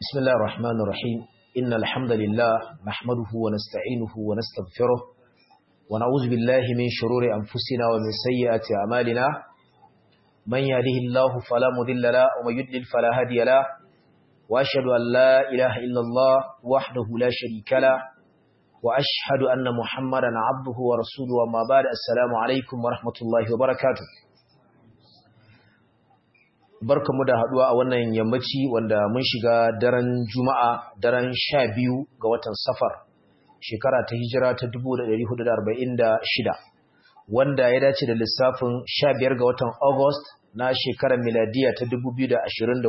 بسم الله الرحمن الرحيم إن الحمد لله نحمده ونستعينه ونستغفره ونعوذ بالله من شرور أنفسنا ومن سيئات أعمالنا من يهده الله فلا مضل له ومن يضلل فلا هادي له وأشهد أن لا إله إلا الله وحده لا شريك له وأشهد أن محمدا عبده ورسوله وما بعد السلام عليكم ورحمة الله وبركاته barkamu da haduwa a wannan yammaci wanda mun shiga daren juma'a daren sha biyu ga watan safar shekara ta hijira ta 1446 wanda ya dace da lissafin sha biyar ga watan august na shekarar miladiya ta 2024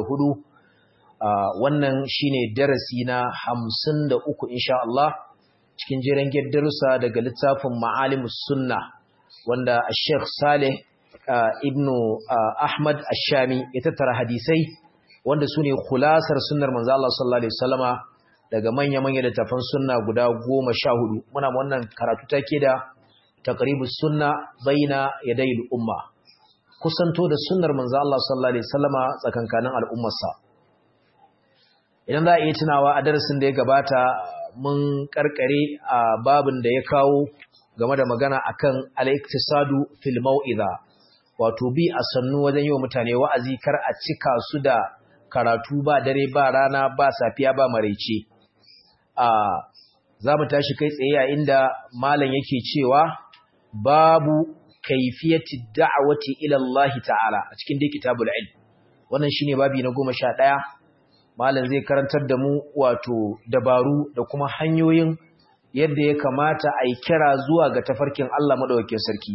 wannan shine darasi na 53 insha Allah cikin jeren darussa daga littafin ma'alimus sunna wanda Sheikh Saleh Uh, ibnu uh, Ahmad Ashami ya tattara hadisai wanda su ne kulasar sunnar manzo Allah sallallahu alaihi wasallama daga manya-manya littafan sunna guda goma sha hudu muna wannan karatu take da taqribus sunna baina yadayil umma kusanto da sunnar manzo Allah sallallahu alaihi wasallama tsakankanin al'ummarsa idan za a iya tunawa a darasin da ya gabata mun karkare a babin da ya kawo game da magana akan al-iktisadu fil mau'iza wato bi a sannu wajen yi wa mutane wa'azi kar a cika su da karatu ba dare ba rana ba safiya ba maraice a za mu tashi kai tsaye a inda malam yake cewa babu kaifiyati da'awati ila Allah ta'ala a cikin dai kitabul ilm wannan shine babi na 11 malam zai karantar da mu wato dabaru da kuma hanyoyin yadda ya kamata a yi kira zuwa ga tafarkin Allah madaukakin sarki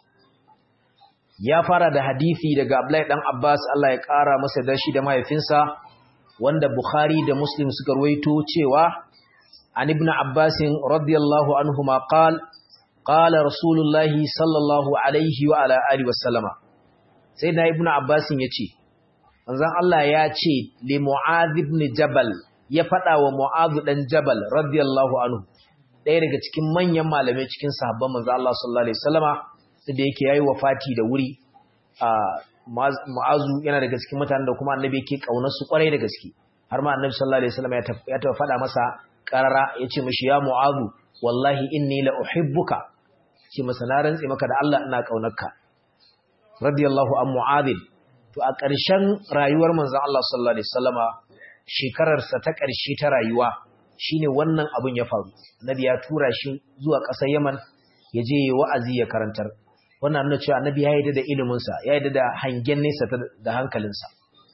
ya fara da hadisi daga Abdullahi dan Abbas Allah ya ƙara masa dashi da mahaifinsa wanda Bukhari da Muslim suka ruwaito cewa an ibn Abbas radiyallahu anhuma qala qala Rasulullahi sallallahu alaihi wa ala alihi wasallama sai da ibn Abbas yace manzon Allah ya ce li Mu'adh ibn Jabal ya fada wa Mu'adh dan Jabal radiyallahu anhu ɗaya daga cikin manyan malamai cikin sahabban manzon Allah sallallahu alaihi wasallama da yake yayi wafati da wuri a mu'azu yana daga cikin mutanen da kuma annabi yake kaunar su kwarai da gaske har ma annabi sallallahu alaihi wasallam ya taɓa faɗa masa karara yace mishi ya mu'azu wallahi inni la uhibbuka ce masa na rantsi maka da Allah ina kaunarka radiyallahu an mu'adh to a ƙarshen rayuwar manzon Allah sallallahu alaihi wasallama shekarar sa ta ƙarshe ta rayuwa shine wannan abun ya faru annabi ya tura shi zuwa ƙasar Yaman ya je wa'azi ya karantar wannan nuna cewa annabi ya yarda da iliminsa ya yarda da hangen nesa da hankalinsa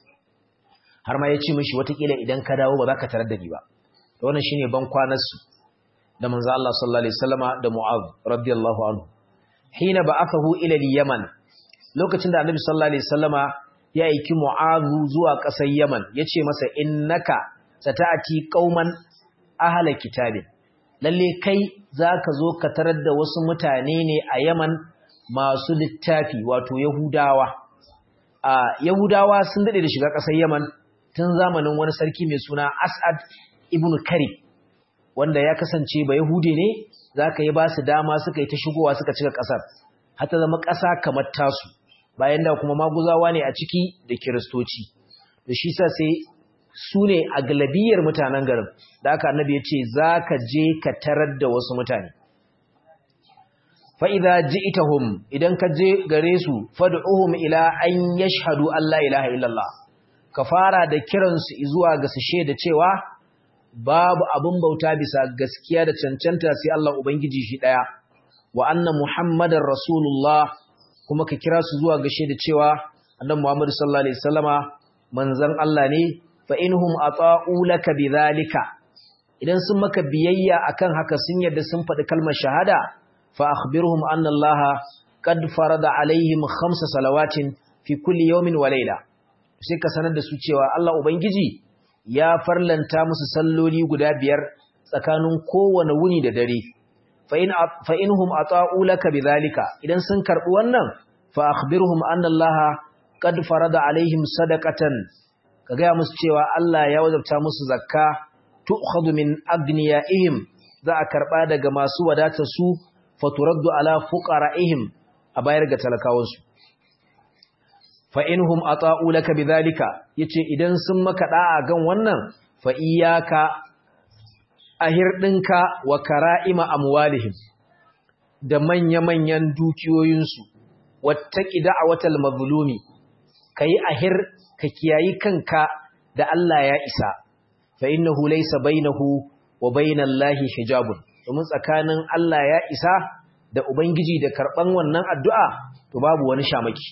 har ma ya ce mishi watakila idan ka dawo ba za ka tarar da ni ba da wannan shine ban kwanarsu da manzo Allah sallallahu alaihi wasallama da Mu'adh radiyallahu anhu hina ba'athahu ila al-Yaman lokacin da annabi sallallahu alaihi wasallama ya aiki Mu'adh zuwa ƙasar Yaman yace masa innaka sata'ati qauman ahla kitabin lalle kai zaka zo ka tarar da wasu mutane ne a Yaman masu littafi wato Yahudawa. A Yahudawa sun daɗe da shiga ƙasar Yaman tun zamanin wani sarki mai suna As'ad ibn Kari, wanda ya kasance ba Yahude ne, za ka yi ba su dama suka yi ta shigowa suka cika ƙasar, hata zama ƙasa kamar tasu, bayan da kuma maguzawa ne a ciki da Kiristoci. Da shi sa sai su ne a galabiyar mutanen garin, da aka annabi ya ce za ka je ka tarar da wasu mutane. fa'iza ji itahum idan ka je gare su fadu'uhum ila an yashhadu Allah ilaha illallah ka fara da kiransu zuwa ga su shaida cewa babu abin bauta bisa gaskiya da cancanta sai Allah Ubangiji shi ɗaya wa anna Muhammadar Rasulullah kuma ka kira su zuwa ga shaida cewa annan Muhammadu sallallahu Alaihi wasallama manzan Allah ne fa inhum ata'u laka bidhalika idan sun maka biyayya akan haka sun yadda sun faɗi kalmar shahada فأخبرهم أن الله قد فرض عليهم خمس صلوات في كل يوم وليلة sai ka sanar da su cewa Allah Ubangiji ya farlanta musu salloli guda biyar tsakanin kowane wuni da dare fa inhum ata'u laka bidhalika idan sun karbi wannan fa akhbirhum anna Allah qad farada alaihim sadaqatan ka ga musu cewa Allah ya wajabta musu zakka tu'khadhu min agniyaihim za a karba daga masu wadata su faturaddu ala fuqara'ihim a bayar ga talakawansu fa inhum ata'u laka bidhalika yace idan sun maka da'a gan wannan fa iyyaka ahirdinka wa kara'ima amwalihim da manya-manyan dukiyoyinsu wattaqi da'watal mazlumi kai ahir ka kiyayi kanka da Allah ya isa fa innahu laysa bainahu wa bainallahi hijabun domin tsakanin Allah ya isa da ubangiji da karban wannan addu'a to babu wani shamaki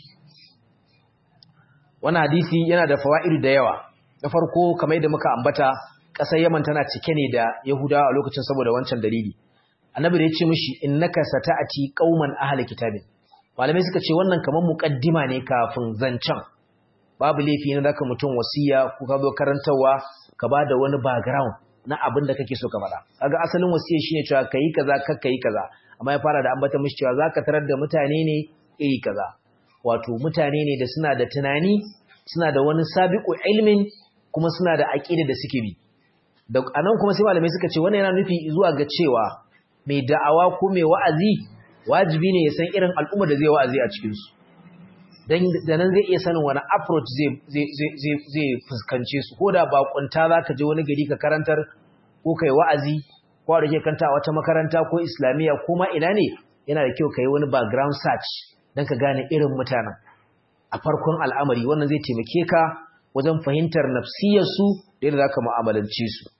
wannan hadisi yana da fawa'idu da yawa na farko kamar yadda muka ambata ƙasar Yaman tana cike ne da Yahudawa a lokacin saboda wancan dalili annabi da ya ce mishi innaka sata'ati qauman ahli kitabin malamai suka ce wannan kamar muqaddima ne kafin zancan babu laifi ne zaka mutum wasiya ko ka zo karantawa ka bada wani background na abin da kake so ka faɗa kaga asalin wasiya shine cewa kai kaza kakka yi kaza amma ya fara da ambata mishi cewa zaka tarar da mutane ne iri kaza wato mutane ne da suna da tunani suna da wani sabiqu ilmin kuma suna da aqida da suke bi da anan kuma sai malamai suka ce wannan yana nufi zuwa ga cewa mai da'awa ko mai wa'azi wajibi ne ya san irin al'umma da zai wa'azi a cikin su dan da nan zai iya sanin wani approach zai zai zai zai fuskance su koda bakunta zaka je wani gari ka karantar ko kai wa'azi ko da ke kanta a wata makaranta ko islamiya ko ma ina ne yana da kyau kai wani background search dan ka gane irin mutanen a farkon al'amari wannan zai taimake ka wajen fahimtar nafsiyarsu da yadda zaka mu'amalance su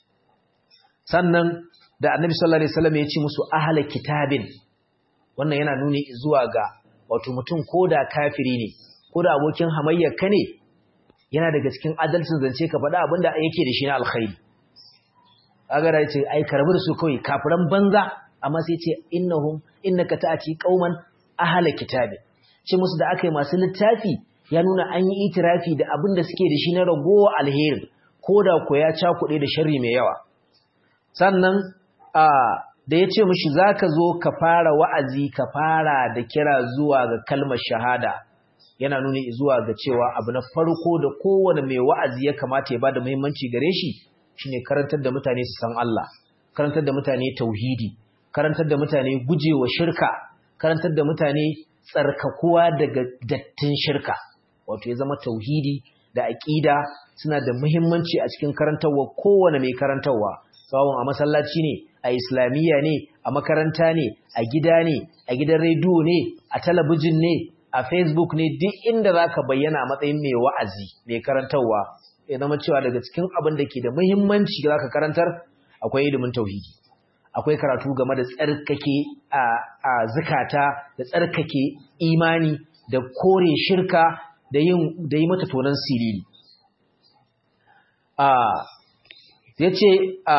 sannan da annabi sallallahu alaihi wasallam ya ce musu ahla kitabin wannan yana nuni zuwa ga wato mutum koda kafiri ne koda abokin hamayyar ka ne yana daga cikin adalcin zance ka faɗa abinda yake da shi na alkhairi kaga da yace ai karbi da su kawai kafiran banza amma sai ce innahum innaka ta'ati qauman ahla kitabin ce musu da akai masu littafi ya nuna an yi itirafi da abin da suke da shi na ragowa alherin koda ko ya cakuɗe da sharri mai yawa sannan da ya ce mashi za ka zo ka fara wa'azi ka fara da kira zuwa ga kalmar shahada yana nuni zuwa ga cewa abu na farko da kowane mai wa'azi ya kamata ya ba da muhimmanci gare shi shi ne karantar da mutane su san Allah karantar da mutane tauhidi karantar da mutane gujewa shirka karantar da mutane tsarkakuwa daga dattin shirka wato ya zama tauhidi da aƙida suna da muhimmanci a cikin karantarwa kowane mai karantarwa tsawon a masallaci ne a islamiyya ne a makaranta ne a gida ne a gidan rediyo ne a talabijin ne a facebook ne duk inda za ka bayyana a matsayin mai wa'azi mai karantarwa ya zama cewa daga cikin abin da ke da muhimmanci za ka karantar akwai ilimin tauhidi akwai karatu game da tsarkake a zukata da tsarkake imani da kore shirka da yi mata tonon siriri ya ce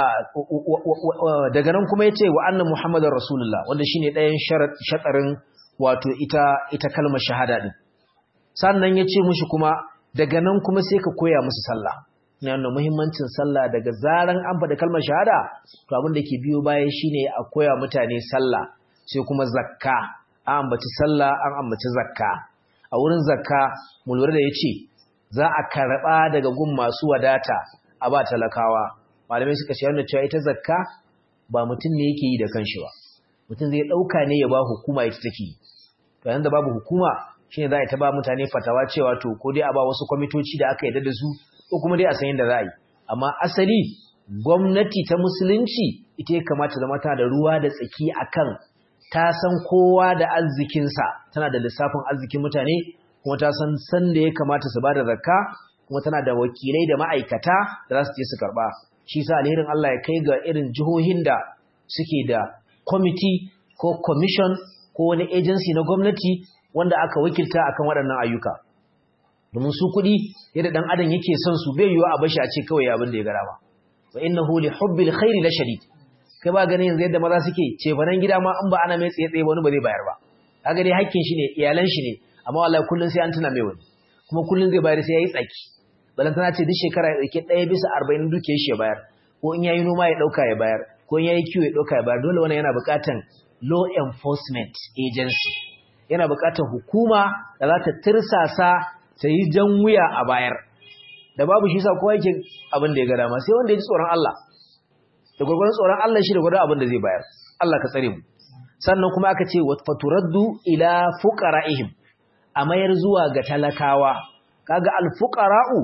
daga nan kuma ya ce wa annan muhammadin rasulullah wanda shi ne ɗayan shaɗarin wato ita, ita kalmar shahada ɗin sannan ya ce mushi kuma daga nan kuma sai ka koya musu sallah na yana muhimmancin sallah daga zaran an faɗi kalmar shahada to abin da ke biyo baya shine a koya mutane sallah sai kuma zakka an ambaci sallah an ambaci zakka a wurin zakka mu lura da ya ce za a karɓa daga gun masu wadata a ba talakawa malamai suka ce wannan cewa ita zakka ba mutum ne yake yi da kanshi ba mutum zai dauka ne ya ba hukuma ita take to yanda babu hukuma shine za a ta ba mutane fatawa cewa to ko dai a ba wasu kwamitoci da aka yarda da su ko kuma dai a san yadda za a yi amma asali gwamnati ta musulunci ita ya kamata zama tana da ruwa da tsaki akan ta san kowa da arzikinsa tana da lissafin arzikin mutane kuma ta san san da ya kamata su ba da zakka kuma tana da wakilai da ma'aikata da za su je su karba shi sa alherin Allah ya kai ga irin jihohin da suke da kwamiti ko commission ko wani agency na gwamnati wanda aka wakilta akan waɗannan ayyuka domin su kuɗi yadda ɗan adam yake son su bai yiwa a bashi a ce kawai abin da ya gara ba wa innahu li hubbil khairi la shadid kai ba ganin yanzu yadda maza suke ce banan gida ma in ba ana mai tsaye tsaye wani ba zai bayar ba kaga dai hakkin shi ne iyalan shi ne amma wallahi kullun sai an tuna mai wani kuma kullun zai bayar sai yayi tsaki balantana ce duk shekara ya ɗauki ɗaya bisa arba'in duke shi ya bayar ko in yayi noma ya ɗauka ya bayar ko in yayi kiwo ya ɗauka ya bayar dole wannan yana buƙatan law enforcement agency yana buƙatar hukuma da za ta tirsasa ta yi jan wuya a bayar da babu shi sa kowa yake abin da ya ga dama sai wanda ya ji tsoron Allah da gwagwarin tsoron Allah shi da gwagwarin abin da zai bayar Allah ka tsare mu sannan kuma aka ce faturaddu ila fuqara'ihim a mayar zuwa ga talakawa kaga alfuqara'u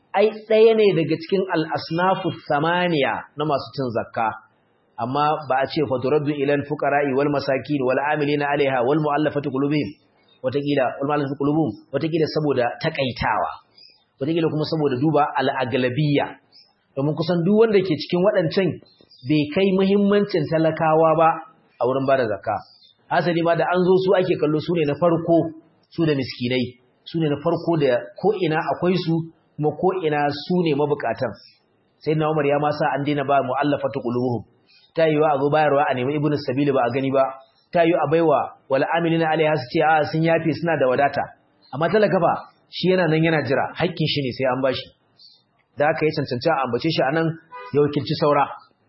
ai ɗaya ne daga cikin al-asnafu thamaniya na masu cin zakka amma ba a ce faturaddu ila al-fuqara'i wal masakin wal amilina 'alaiha wal mu'allafati qulubihim watakila wal mu'allafati qulubuhum watakila saboda takaitawa watakila kuma saboda duba al-aglabiyya domin kusan duk wanda ke cikin waɗancan bai kai muhimmancin talakawa ba a wurin bada zakka hasali ma da an zo su ake kallo su ne na farko su da miskinai su ne na farko da ko ina akwai su kuma ko ina su ne mabukatan sai na Umar ya ma sa an daina ba mu'allafatu qulubuhum ta yiwa a zo bayarwa a nemi ibnu sabili ba a gani ba ta yiwa a baiwa wal amilina alaiha su ce a sun yafe suna da wadata amma talaka fa shi yana nan yana jira haƙƙin shi ne sai an bashi da aka yi cancanci a ambace shi anan ya wakilci saura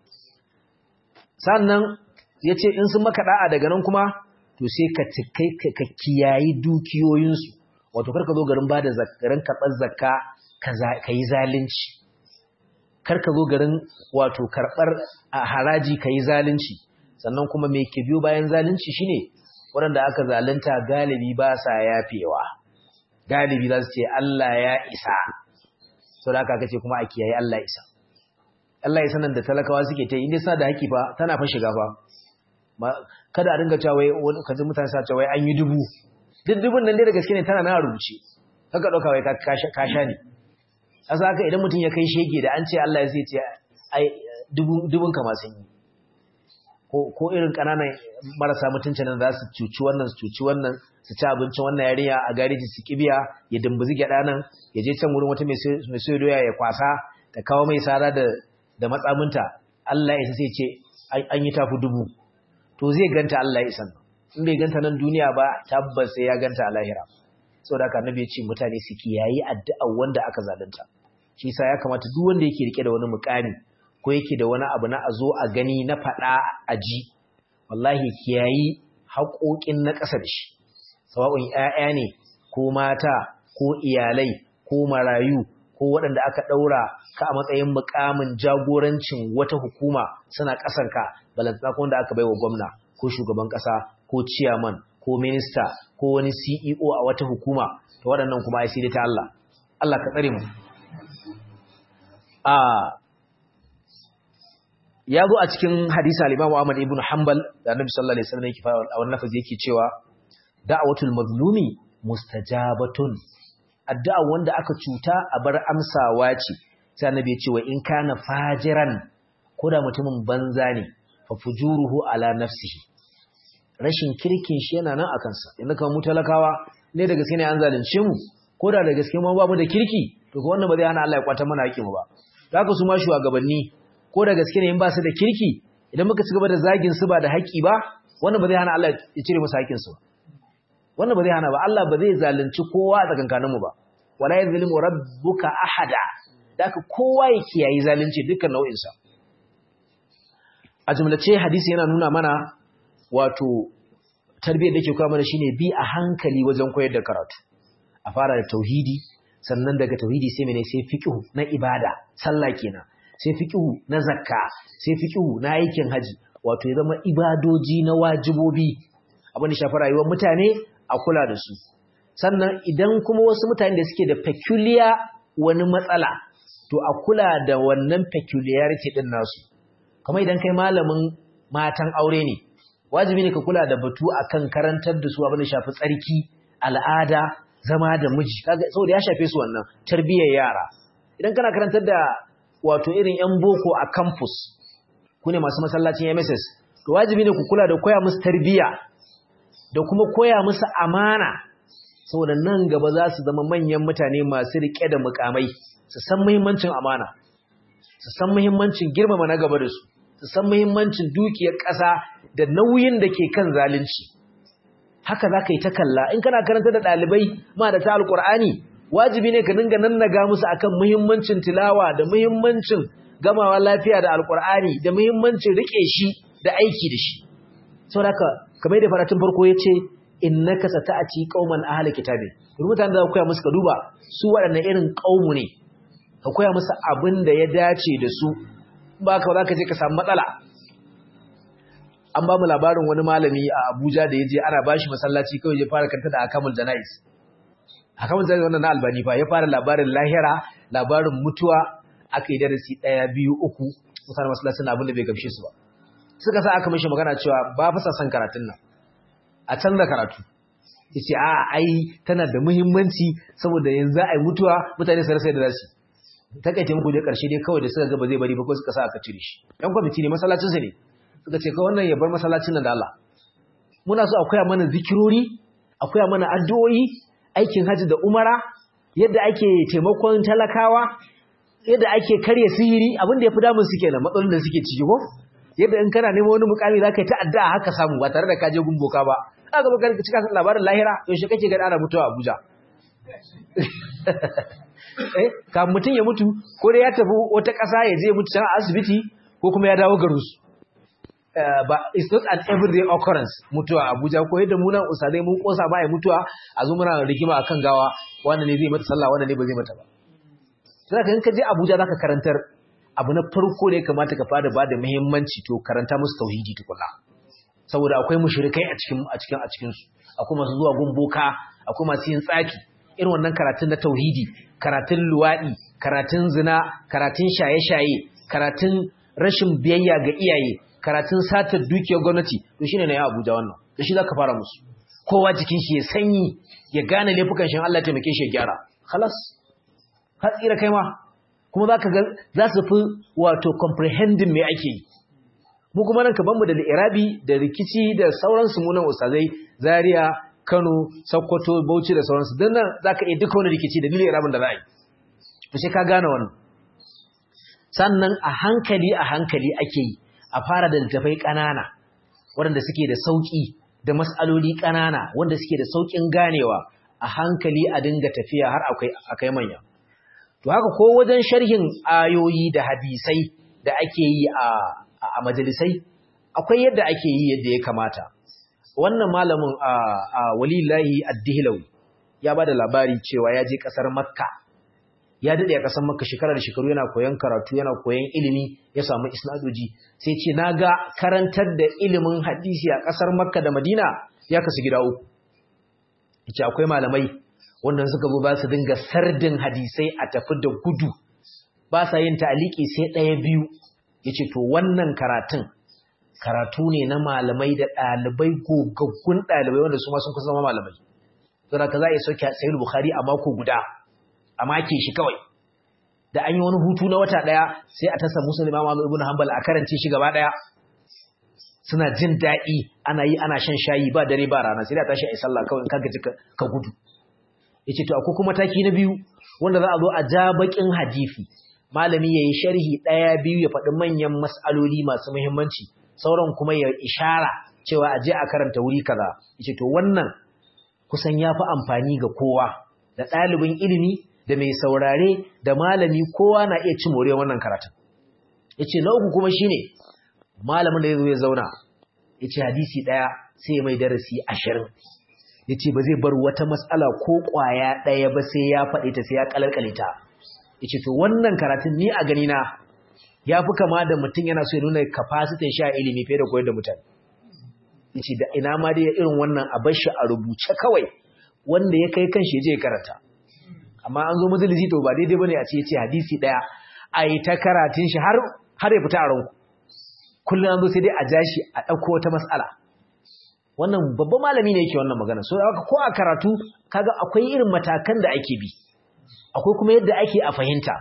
sannan ya ce in sun maka da'a daga nan kuma to sai ka ka kiyayi dukiyoyinsu wato karka zo garin bada garin karɓar zakka ka yi zalunci karka zo garin wato karɓar haraji ka yi zalunci sannan kuma mai ke biyo bayan zalunci shine waɗanda aka zalunta galibi ba sa yafewa galibi za su ce Allah ya isa sau da aka ce kuma a kiyaye Allah isa Allah isa nan da talakawa suke ta yi inda sa da haƙi fa tana fa shiga fa kada a dinga cewa wai kaji mutane sa cewa wai an yi dubu duk dubun nan dai da gaske ne tana na rubuce kaka dauka wai ka sha ne asa haka idan mutum ya kai shege da an ce Allah ya zai ce ai dubun ka ma sun yi ko irin kananan marasa mutuncin nan za su cuci wannan su cuci wannan su ci abincin wannan yarinya a gareji su kibiya ya dumbuzi gyada nan ya je can wurin wata mai soya doya ya kwasa ta kawo mai sara da da matsaminta Allah ya sai ce an yi tafi dubu to zai ganta Allah ya isan in bai ganta nan duniya ba tabbas sai ya ganta a lahira saboda haka annabi ya ce mutane su kiyayi addu'a wanda aka zalunta shi yasa ya kamata duk wanda yake rike da wani mukami ko yake da wani abu na a zo a gani na faɗa a ji wallahi kiyayi haƙoƙin na ƙasa da shi sawa'un ƴaƴa ne ko mata ko iyalai ko marayu ko waɗanda aka ɗaura ka a matsayin mukamin jagorancin wata hukuma suna ƙasarka balantana ko wanda aka baiwa gwamna ko shugaban ƙasa ko ciyaman ko minista ko wani CEO a wata hukuma to waɗannan kuma ai sai ta Allah Allah ka tsare mu a ya zo a cikin hadisi al-Imam Ahmad ibn Hanbal da Annabi sallallahu alaihi wasallam yake fara a wannan lafazi yake cewa da'watul mazlumi mustajabatun addu'a wanda aka cuta a bar amsawa ce sai Annabi ya ce wa in kana fajiran koda mutumin banza ne fa fujuruhu ala nafsihi rashin kirkin shi yana nan akan sa inda kamar mu talakawa ne da gaske ne an zalunce mu koda da gaske mu ba mu da kirki to ko wannan ba zai hana Allah ya kwata mana haƙi mu ba haka su ma shugabanni ko da gaske ne in ba su da kirki idan muka ci gaba da zagin su ba da haƙi ba wannan ba zai hana Allah ya cire musu haƙin su wannan ba zai hana ba Allah ba zai zalunci kowa a tsakankanin mu ba wala yazlimu rabbuka ahada haka kowa ya kiyayi zalunci dukkan nau'in sa a jumlace hadisi yana nuna mana wato tarbiyyar da ke koya mana shine bi a hankali wajen koyar da karatu a fara da tauhidi sannan daga tauhidi sai mene sai fiqhu na ibada sallah kenan sai fiqhu na zakka sai fiqhu na aikin haji wato ya zama ibadoji na wajibobi abin da shafi rayuwar mutane a kula da su sannan idan kuma wasu mutane da suke da peculiar wani matsala to a kula da wannan peculiarity din nasu kamar idan kai malamin matan aure ne wajibi ne ka kula da batu akan karantar da su abin da shafi tsarki al'ada zama da miji kaga saboda ya shafe su wannan tarbiyyar yara idan kana karantar da wato irin yan boko a campus ku ne masu masallacin MSS to wajibi ne ku kula da koya musu tarbiyya da kuma koya musu amana saboda nan gaba za su zama manyan mutane masu rike da mukamai su san muhimmancin amana su san muhimmancin girmama na gaba da su su san muhimmancin dukiyar ƙasa da nauyin da ke kan zalunci haka za ka yi ta kalla in kana karanta da ɗalibai ma da ta alƙur'ani wajibi ne ka dinga nannaga musu akan muhimmancin tilawa da muhimmancin gamawa lafiya da alƙur'ani da muhimmancin riƙe shi da aiki da shi sau da kamar da faratun farko ya ce innaka sata'ati qauman ahli kitabi to mutanen da koya musu ka duba su waɗannan irin qaumu ne ka koya musu abin da ya dace da su ba ka za ka je ka samu matsala an ba mu labarin wani malami a Abuja da ya je ana bashi masallaci kawai ya fara kanta da akamul janais akamul janais wannan na albani fa ya fara labarin lahira labarin mutuwa aka yi darasi ɗaya biyu uku mutane masallacin abin da bai gamshe su ba suka sa aka mishi magana cewa ba fa son karatun nan a canza karatu yace a ai tana da muhimmanci saboda yanzu ai mutuwa mutane su rasa da zasu takaice muku dai karshe dai kawai da suka ga ba zai bari ba ko suka sa aka cire shi yan kwamiti ne masallacin su ne suka ce ka wannan ya bar masallacin nan da Allah muna so akwai mana zikirori akwai mana addu'o'i aikin haji da umara yadda ake taimakon talakawa yadda ake karya sihiri abin da yafi damun su kenan matsalolin da suke ciki ko yadda in kana neman wani mukami zaka yi ta addu'a haka samu ba tare da ka je gumboka ba aka baka cika labarin lahira yaushe kake ga ana mutuwa Abuja eh ka mutun ya mutu ko dai ya tafi wata ƙasa ya je mutu can asibiti ko kuma ya dawo garin su ba it's not an everyday occurrence mutuwa Abuja ko yadda mu nan usadai mun kosa ba ya mutuwa a zo muna rigima akan gawa wannan ne zai mata sallah wannan ne ba zai mata ba sai ka in ka je Abuja zaka karantar abu na farko da ya kamata ka fara bada muhimmanci to karanta musu tauhidi tukunna saboda akwai mushrikai a cikin a cikin a cikin su akwai masu zuwa gumboka akwai masu yin tsaki irin wannan karatun na tauhidi karatun luwadi karatun zina karatun shaye-shaye karatun rashin biyayya ga iyaye karatun satar dukiyar gwamnati to shine na ya Abuja wannan da shi zaka fara musu kowa jikin shi ya sanyi ya gane laifukan shi Allah ya taimake shi ya gyara khalas ka tsira kai ma kuma zaka ga za su fi wato comprehending me ake yi mu kuma nan kaban mu da irabi da rikici da sauransu mu nan ustazai Zaria Kano Sokoto Bauchi da sauransu dan nan zaka iya duka wani rikici da dalilin irabin da za a yi to sai ka gane wannan sannan a hankali a hankali ake yi a fara da littafai ƙanana waɗanda suke da sauƙi da mas'aloli ƙanana wanda suke da sauƙin ganewa a hankali a dinga tafiya har akai manya to haka ko wajen sharhin ayoyi da hadisai da ake yi a a majalisai akwai yadda ake yi yadda ya kamata wannan malamin a walillahi ad-dihlawi ya bada labari cewa ya je kasar makka ya dade a kasar makka shekara da shekaru yana koyon karatu yana koyon ilimi ya samu isnadoji sai ce naga karantar da ilimin hadisi a kasar makka da madina ya kasu gida uku yace akwai malamai wanda suka zo ba su dinga sardin hadisai a tafi da gudu ba sa yin ta'aliki sai ɗaya biyu yace to wannan karatun karatu ne na malamai da ɗalibai gogaggun ɗalibai wanda su ma sun kusa zama malamai saboda ka za a yi sauke sahih bukhari a mako guda a make shi kawai da an yi wani hutu na wata ɗaya sai a tasa musu imam Ahmad ibn Hanbal a karance shi gaba ɗaya suna jin daɗi ana yi ana shan shayi ba dare ba rana sai da tashi a yi sallah kawai in ka gaji ka gudu yace to akwai kuma taki na biyu wanda za a zo a ja bakin hadisi malami yayi sharhi ɗaya biyu ya faɗi manyan mas'aloli masu muhimmanci sauran kuma ya ishara cewa a je a karanta wuri kaza yace to wannan kusan yafi amfani ga kowa da ɗalibin ilimi da mai saurare da malami kowa na iya cin moriyar wannan karatun yace na uku kuma shine malamin da yazo ya zauna yace hadisi ɗaya sai ya mai darasi 20 yace ba zai bar wata mas'ala ko ƙwaya ɗaya ba sai ya faɗi ta sai ya kalalkale ta yace to wannan karatun ni a gani na ya fi kama da mutum yana so ya nuna kafasitin sha ilimi fiye da koyar da mutane yace da ina ma dai irin wannan a bar shi a rubuce kawai wanda ya kai kanshi ya je karanta amma an zo majalisi to ba daidai bane a ce yace hadisi daya ai ta karatun shi har har ya fita a ranku kullum an zo sai dai a ja shi a dauko wata mas'ala wannan babban malami ne yake wannan magana so haka ko a karatu kaga akwai irin matakan da ake bi akwai kuma yadda ake a fahimta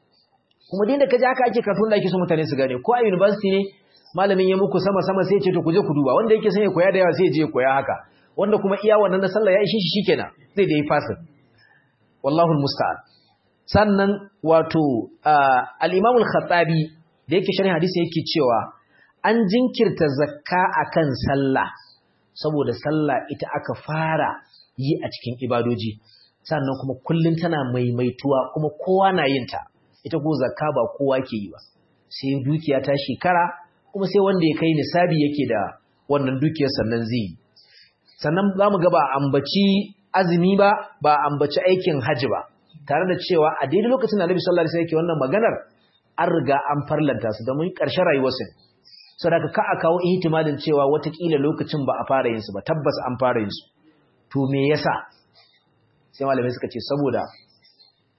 kuma din da kaji haka ake karatun da ake so mutane su gane ko a university ne malamin ya muku sama sama sai ya ce to ku je ku duba wanda yake son ya koya da yawa sai ya je ya koya haka wanda kuma iya wannan na sallah ya ishe shi shikenan zai da yi fasin wallahu almusta'an sannan wato al-imam al-khattabi da yake sharhin hadisi yake cewa an jinkirta zakka akan sallah saboda sallah ita aka fara yi a cikin ibadoji sannan kuma kullun tana maimaituwa kuma kowa na yin ta ita ko zakka ba kowa ke yi ba sai dukiya ta shekara kuma sai wanda ya kai nisabi yake da wannan dukiyar sannan zai yi sannan za mu ga ba ambaci azumi ba ba ambaci aikin hajji ba tare da cewa a daidai lokacin da Annabi sallallahu alaihi wasallam yake wannan maganar an riga an farlanta su domin ƙarshen rayuwarsa saboda ka a kawo ihtimalin cewa watakila lokacin ba a fara yin su ba tabbas an fara yin su to me yasa sai malamai suka ce saboda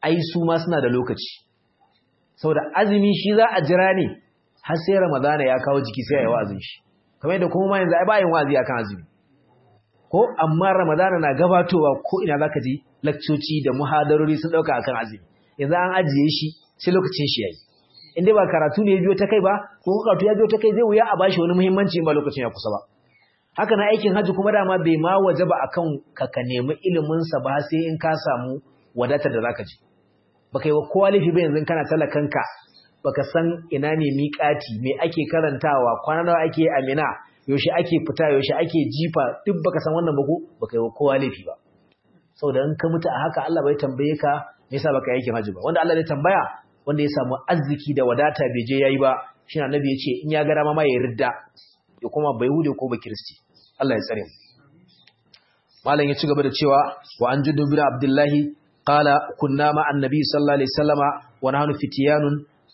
ai su ma suna da lokaci saboda azumi shi za a jira ne har sai ramadana ya kawo jiki sai ya yi wa'azin shi kamar yadda kuma ma yanzu ai ba yin wa'azi akan azumi ko amma ramadana na gabatowa ko ina zaka ji lakcoci da muhadarori sun dauka akan azumi yanzu an ajiye shi sai lokacin shi yayi in dai ba karatu ne ya biyo ta kai ba ko karatu ya biyo ta kai zai wuya a bashi wani muhimmanci ba lokacin ya kusa ba haka na aikin haji kuma dama bai ma waje ba akan ka ka nemi ilimin sa ba sai in ka samu wadatar da zaka ji baka yi wa kowa laifi ba yanzu kana talakanka baka san ina ne miƙati me ake karantawa kwana nawa ake amina yaushe ake fita yaushe ake jifa duk baka san wannan ba ko baka yi wa kowa laifi ba saboda in ka mutu a haka Allah bai tambaye ka me yasa baka yi aikin haji ba wanda Allah zai tambaya wanda ya samu arziki da wadata bai je yayi ba shi annabi ya ce in ya ga dama ma ya ridda ya kuma bai hude ko ba kiristi Allah ya tsare mu malam ya ci gaba da cewa wa an juddu bin abdullahi qala kunna ma annabi sallallahu alaihi wasallama wa nahnu fitiyanun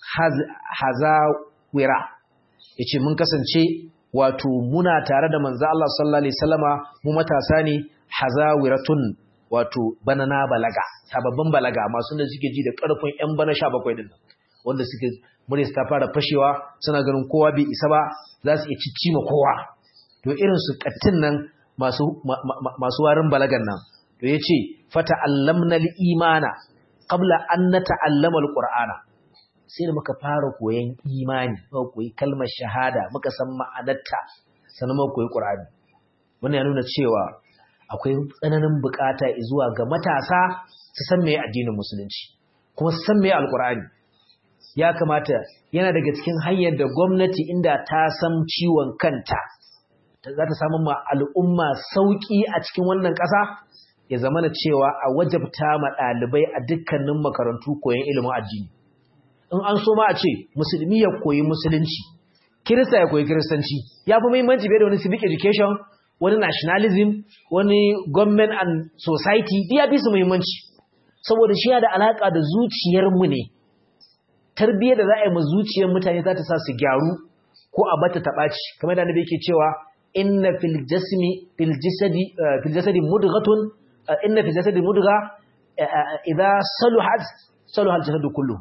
hazawira yace mun kasance wato muna tare da manzo Allah sallallahu alaihi wasallama mu matasa ne hazawiratun wato banana balaga sababbin balaga masu da suke ji da karfin yan bana 17 din wanda suke mure ta fara fashewa suna ganin kowa bai isa ba za su iya ciccima kowa to irin su kattin nan masu masu warin balagan nan to yace fata allamna al-imana qabla an nata'allama al-qur'ana sai da muka fara koyon imani muka koyi kalmar shahada muka san ma'anarta sannan muka koyi qur'ani wannan ya nuna cewa akwai tsananin bukata zuwa ga matasa su san meye addinin musulunci kuma su san meye alqur'ani ya kamata yana daga cikin hanyar da gwamnati inda ta san ciwon kanta za ta samu ma al'umma sauƙi a cikin wannan ƙasa ya zama na cewa a wajabta ma ɗalibai a dukkanin makarantu koyon ilimin addini in an so ma a ce musulmi ya koyi musulunci kirista ya koyi kiristanci ya fi muhimmanci bai da wani civic education wani nationalism wani government and society ya fi su muhimmanci saboda shi da alaƙa da zuciyarmu ne tarbiyyar da za a yi ma zuciyar mutane za ta sa su gyaru ko a bata taɓaci kamar da nabi ke cewa inna fil jasmi fil jasadi fil jasadi mudghatun inna fil jasadi mudgha idza saluhat saluha al jasadu kullu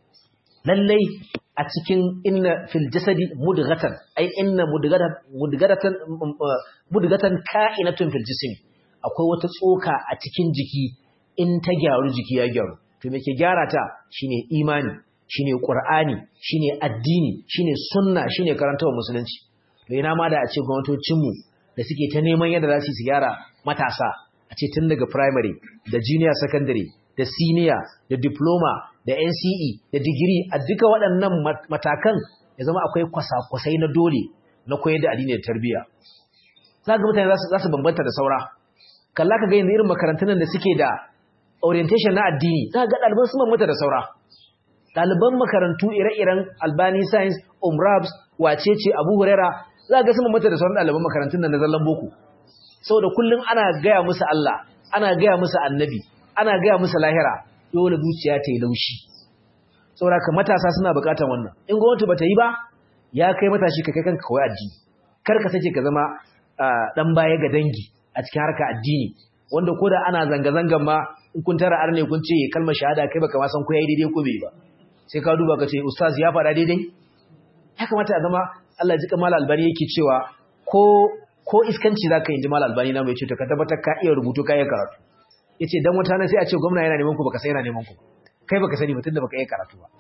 lallai a cikin inna fil jasadi mudghatan ai inna mudghatan mudghatan mudghatan ka'inatun fil jismi akwai wata tsoka a cikin jiki in ta gyaru jiki ya gyaru to me ke gyara ta shine imani shine qur'ani shine addini shine sunna shine karantawa musulunci to ina ma da a ce gwamnatocinmu da suke ta neman yadda za su yi gyara matasa a ce tun daga primary da junior secondary da senior da diploma da NCE da digiri a duka waɗannan matakan ya zama akwai kwasa-kwasai na dole na koyar da addini da tarbiyya za ga mutane za su bambanta da saura kalla ka ga yanzu irin makarantun da suke da orientation na addini za ga ɗaliban su bambanta da saura ɗaliban makarantu ire-iren albani science umrabs wacece abu hurera za ga su bambanta da sauran ɗaliban makarantun nan na zallan boko saboda kullum ana gaya musu Allah ana gaya musu annabi ana gaya musu lahira dole zuciya ta yi laushi saboda ka matasa suna bukatar wannan in gwamnati bata yi ba ya kai matashi ka kai kanka kawai addini kar ka sake ka zama dan baya ga dangi a cikin harka addini wanda koda ana zanga zangan ma in kun tara arne kun ce kalmar shahada kai baka ma san ko yayi daidai ko bai ba sai ka duba ka ce ustaz ya faɗa daidai ya kamata a zama Allah ji kamar albani yake cewa ko ko iskanci zaka yi ji mal albani na mai ce to ka tabbatar ka iya rubutu ka iya karatu yace dan wata na sai a ce gwamna yana neman ku baka sai yana neman ku kai baka sani ba tunda baka yi karatu ba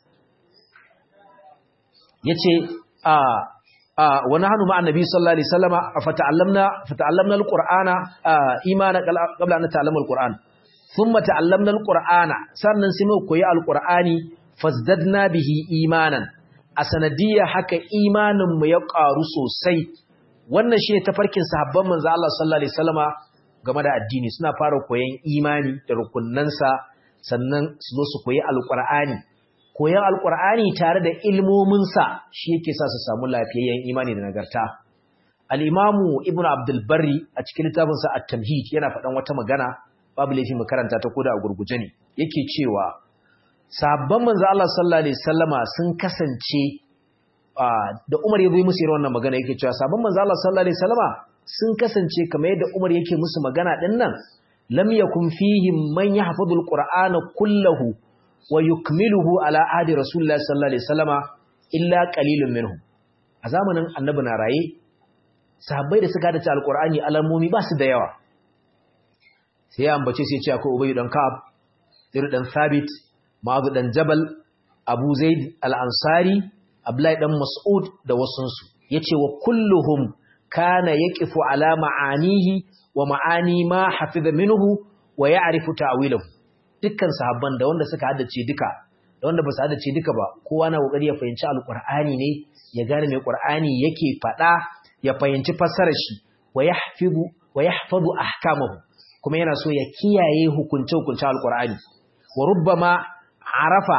yace a a wa nahnu ma'a nabi sallallahu alaihi wasallama fata'allamna fata'allamna alqur'ana imana qabla an ta'allama alqur'an thumma ta'allamna alqur'ana sannan sai mu koyi alqur'ani fazdadna bihi imanan a sanadiyya haka imanin mu ya karu sosai wannan shine tafarkin sahabban manzo Allah sallallahu alaihi wasallama game da addini suna fara koyon imani da rukunnansa sannan su zo su koyi alkur'ani koyon alkur'ani tare da ilmominsa shi yake sa su samu lafiyayyen imani da nagarta al-imamu ibnu abdul barri a cikin littafinsa at-tamhid yana faɗan wata magana babu laifi mu karanta ta koda a gurguje ne yake cewa sabban manzo Allah sallallahu alaihi wasallama sun kasance da Umar ya zo musu irin wannan magana yake cewa sabban manzo Allah sallallahu alaihi wasallama sun kasance kamar yadda Umar yake musu magana din nan lam yakun fihim man yahfazul qur'ana kullahu wa yukmiluhu ala ahdi rasulillahi sallallahu alaihi wasallama illa qalilun minhum a zamanin annabi na raye sahabbai da suka dace alqur'ani alamomi ba su da yawa sai ya ambace sai ya ce akwai ubay dan ka'ab ir dan thabit ma'az dan jabal abu zaid al-ansari abdullahi dan mas'ud da wasunsu yace wa kulluhum kana yaqifu ala ma'anihi wa ma'ani ma hafiza minhu wa ya'rifu ta'wilahu dukkan sahabban da wanda suka haddace duka da wanda ba su haddace duka ba kowa na kokari ya fahimci alqur'ani ne ya gane me qur'ani yake fada ya fahimci fassarar shi wa yahfizu wa yahfazu ahkamahu kuma yana so ya kiyaye hukunce hukuncin alqur'ani wa rubbama arafa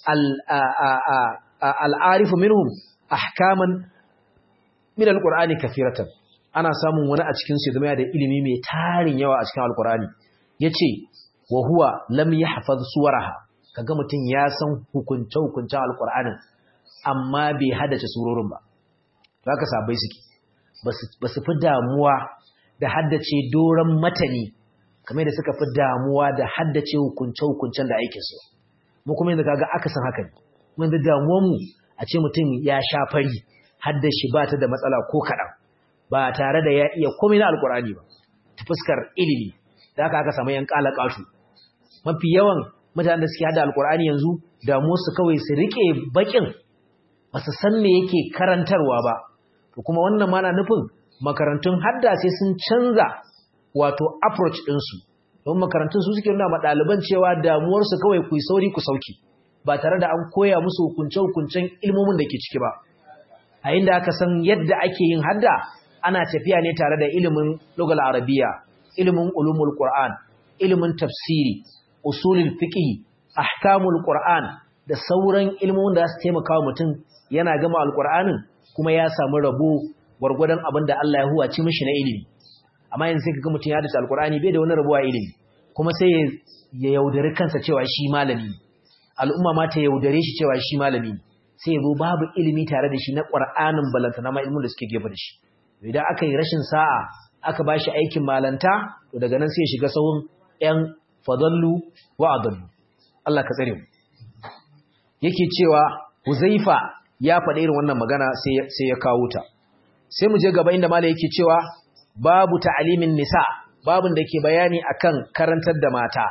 al-arifu minhum ahkaman min alqur'ani kathiratan ana samun wani a cikin su zama da ilimi mai tarin yawa a cikin alqur'ani yace wa huwa lam yahfaz suwaraha kaga mutun ya san hukunce hukuncen alqur'anin amma bai hadace surorin ba zaka sabai suke basu fi damuwa da haddace doran matani kamar da suka fi damuwa da haddace hukunce hukuncen da aikin su mu kuma yanzu kaga aka san haka ne mun da damuwar mu a ce mutum ya sha fari haddashi ba ta da matsala ko kaɗan ba tare da ya iya komai na alkur'ani ba ta fuskar ilimi da aka aka samu yan ƙala ƙatu mafi yawan mutanen da suke hada alkur'ani yanzu damu su kawai su riƙe baƙin ba su san me yake karantarwa ba to kuma wannan mana nufin makarantun hadda sai sun canza wato approach ɗinsu don makarantun su suke nuna ma ɗaliban cewa damuwarsu kawai ku yi sauri ku sauki ba tare da an koya musu hukunce-hukuncen ilmomin da ke ciki ba a inda aka san yadda ake yin hadda ana tafiya ne tare da ilimin lugal arabiya ilimin ulumul qur'an ilimin tafsiri usulul fiqh ahkamul qur'an da sauran ilmomin da su taimaka wa mutum yana gama alqur'anin kuma ya samu rabo gwargwadon abin da Allah ya huwaci mishi na ilimi amma yanzu sai kaga mutum ya dace alqur'ani bai da wani rabo a ilimi kuma sai ya yaudari kansa cewa shi malami al'umma ma ta yaudare shi cewa shi malami ne sai ya zo babu ilimi tare da shi na ƙwar'anin balanta na ilimin da suke gefe da shi idan aka yi rashin sa'a aka ba shi aikin malanta to daga nan sai ya shiga sahun ‘yan fadallu wa adallu Allah ka tsare mu yake cewa huzaifa ya faɗa irin wannan magana sai ya kawo ta sai mu je gaba inda mala yake cewa babu ta'alimin nisa babun da ke bayani akan karantar da mata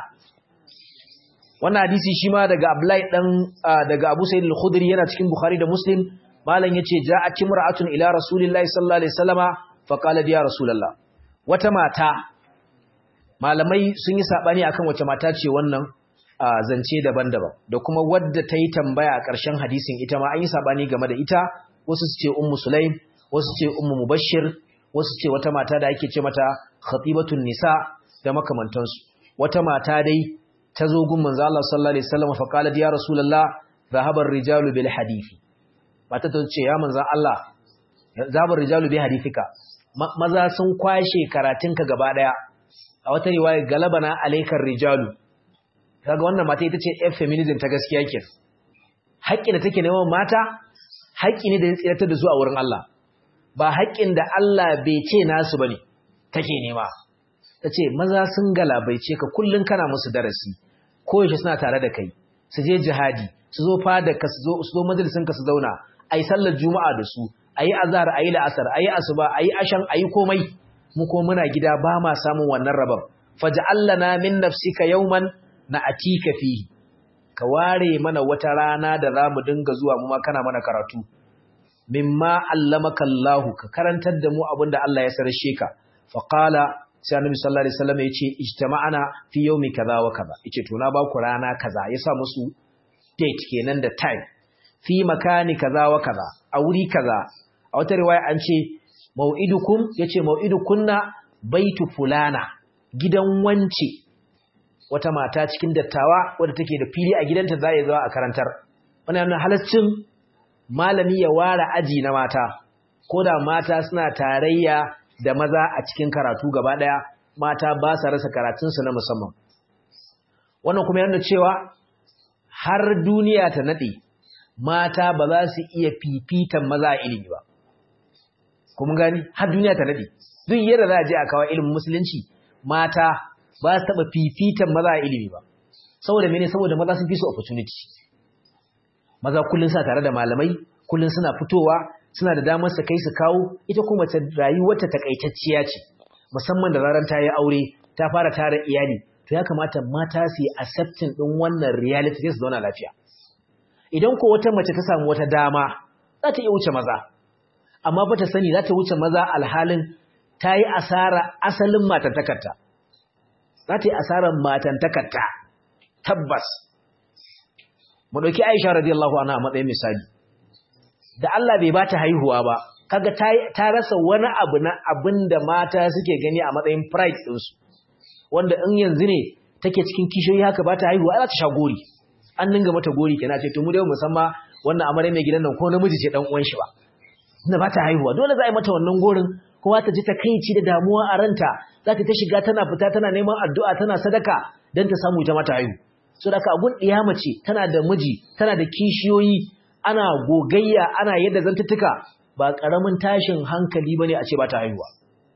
wannan hadisi shi ma daga Abdullahi dan daga Abu Sa'id al-Khudri yana cikin Bukhari da Muslim malam yace ja'at imra'atun ila Rasulillahi sallallahu alaihi wasallama fa qalat ya Rasulullah wata mata malamai sun yi sabani akan wace mata ce wannan zance daban-daban da kuma wadda ta yi tambaya a ƙarshen hadisin ita ma an yi sabani game da ita wasu su ce ummu Sulaim wasu ce ummu Mubashshir wasu ce wata mata da ake ce mata khatibatun nisa da makamantansu wata mata dai ta zo gun manzo Allah sallallahu alaihi wasallam fa qalat ya rasulullah dhahaba ar-rijalu bil hadithi mata ta ce ya manzo Allah dhahaba ar-rijalu bi hadithika maza sun kwashe karatunka gaba daya a wata riwaya galabana alaikar rijalu kaga wannan mata ita ce f feminism ta gaskiya ke haƙƙi da take neman mata haƙƙi ne da ya tsiratar da su a wurin Allah ba haƙƙin da Allah bai ce nasu bane take nema ta ce maza sun galabaice ka kullum kana musu darasi koyaushe suna tare da kai su je jihadi su zo fada ka su zo majalisin ka su zauna a yi sallar juma'a da su a yi azhar a yi la'asar a yi asuba a yi ashan a yi komai mu ko muna gida ba ma samun wannan rabon faj'alna min nafsika yawman na'tika fihi ka ware mana wata rana da zamu dinga zuwa mu ma kana mana karatu mimma allamaka Allah ka karantar da mu abinda Allah ya sarshe ka fa qala sai annabi sallallahu alaihi wasallam yace ijtama'ana fi yawmi kaza wa kaza yace to na ba ku rana kaza yasa musu date kenan da time fi makani kaza wa kaza a wuri kaza a wata riwaya an ce mau'idukum yace mau'idukunna baitu fulana gidan wance wata mata cikin dattawa wadda take da fili a gidanta za ya zuwa a karantar wannan halaccin malami ya ware aji na mata ko da mata suna tarayya da maza a cikin karatu gaba daya mata ba sa rasa karatunsu na musamman wannan kuma yana cewa har duniya ta nade mata ba za su iya fifitan maza a ilimi ba kuma gani har duniya ta nade duk yadda za a je a kawo ilimin musulunci mata ba su taɓa fifitan maza a ilimi ba saboda mene saboda maza sun fi su opportunity maza kullum suna tare da malamai kullum suna fitowa suna da damar su kai su kawo ita kuma ta rayuwarta takaitacciya ce musamman da zaran ta yi aure ta fara tara iyali to ya kamata mata su yi accepting din wannan reality sai su zauna lafiya idan ko wata mace ta samu wata dama za ta iya wuce maza amma ba ta sani za ta wuce maza alhalin ta yi asara asalin matantakarta za ta yi asarar matantakarta tabbas mu ɗauki aisha radiyallahu anha a matsayin misali da Allah bai ba ta haihuwa ba kaga ta rasa wani abu na abin da mata suke gani a matsayin pride ɗinsu wanda in yanzu ne take cikin kishiyoyi haka ba ta haihuwa za ta sha gori an dinga mata gori kenan ce to mu dai musamman wannan amare mai gidan nan ko namiji ce dan uwan shi ba inda ba ta haihuwa dole za a yi mata wannan gorin kowa ta ji takaici da damuwa a ranta za ta ta shiga tana fita tana neman addu'a tana sadaka don ta samu ita mata haihu so da ka agun ɗiya mace tana da miji tana da kishiyoyi ana gogayya ana yadda zantuttuka ba ƙaramin tashin hankali bane a ce ba ta haihuwa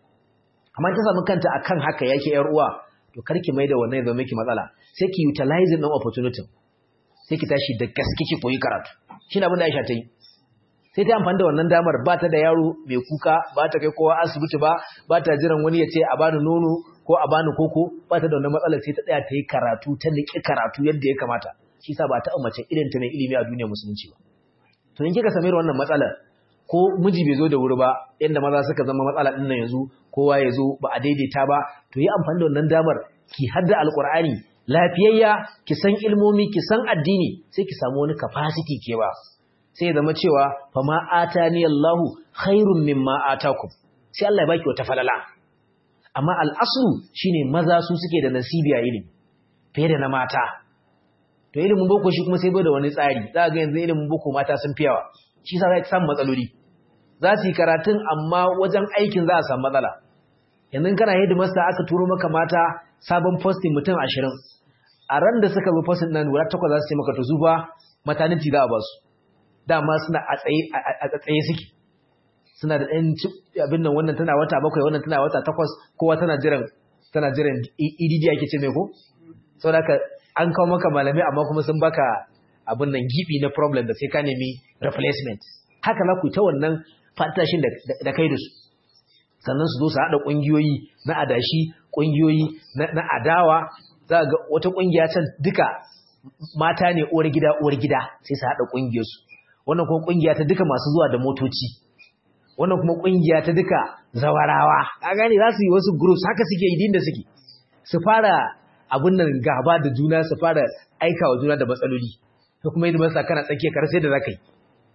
amma ta samu kanta akan haka yake yar uwa to karki mai da wannan ya zama miki matsala sai ki utilize din opportunity sai ki tashi da gaske ki koyi karatu shine abin da Aisha ta yi sai ta amfani da wannan damar ba ta da yaro mai kuka ba ta kai kowa asibiti ba ba ta jiran wani ya ce a bani nono ko a bani koko ba ta da wannan matsalar sai ta tsaya ta yi karatu ta niƙi karatu yadda ya kamata shi sa ba ta mace irin ta mai ilimi a duniyar musulunci ba to in kika same wannan matsalar ko miji bai zo da wuri ba yadda maza suka zama matsala din nan yanzu kowa ya zo ba a daidaita ba to yi amfani da wannan damar ki hadda alqur'ani lafiyayya ki san ilmomi ki san addini sai ki samu wani capacity ke ba sai ya zama cewa fa ma atani Allahu khairun mimma atakum sai Allah ya baki wata falala amma al'aslu shine maza su suke da nasibi a ilimi fiye da na mata to ilimin boko shi kuma sai bai da wani tsari za ga yanzu ilimin boko mata sun fiyawa shi sa za ta samu matsaloli za su yi karatun amma wajen aikin za a samu matsala yanzu kana hidimasta aka turo maka mata sabon posting mutum ashirin a ran da suka zo posting nan guda takwas za su ce maka to su ba maternity za a ba su dama suna a tsaye suke suna da ɗan abin nan wannan tana wata bakwai wannan tana wata takwas kowa tana jiran tana jiran EDD ake ce mai ko saboda haka an kawo maka malamai amma kuma sun baka abin nan gibi na problem da sai ka nemi replacement haka za ku ta wannan fatashin da kai da su sannan su zo su haɗa ƙungiyoyi na adashi ƙungiyoyi na adawa za ga wata ƙungiya can duka mata ne uwar gida uwar gida sai su haɗa ƙungiyarsu wannan kuma ƙungiya ta duka masu zuwa da motoci wannan kuma ƙungiya ta duka zawarawa a gane za su yi wasu groups haka suke yi da suke su fara abin nan gaba da juna su fara aika wa juna da matsaloli ko kuma yi masa kana tsakiya kar sai da zaka yi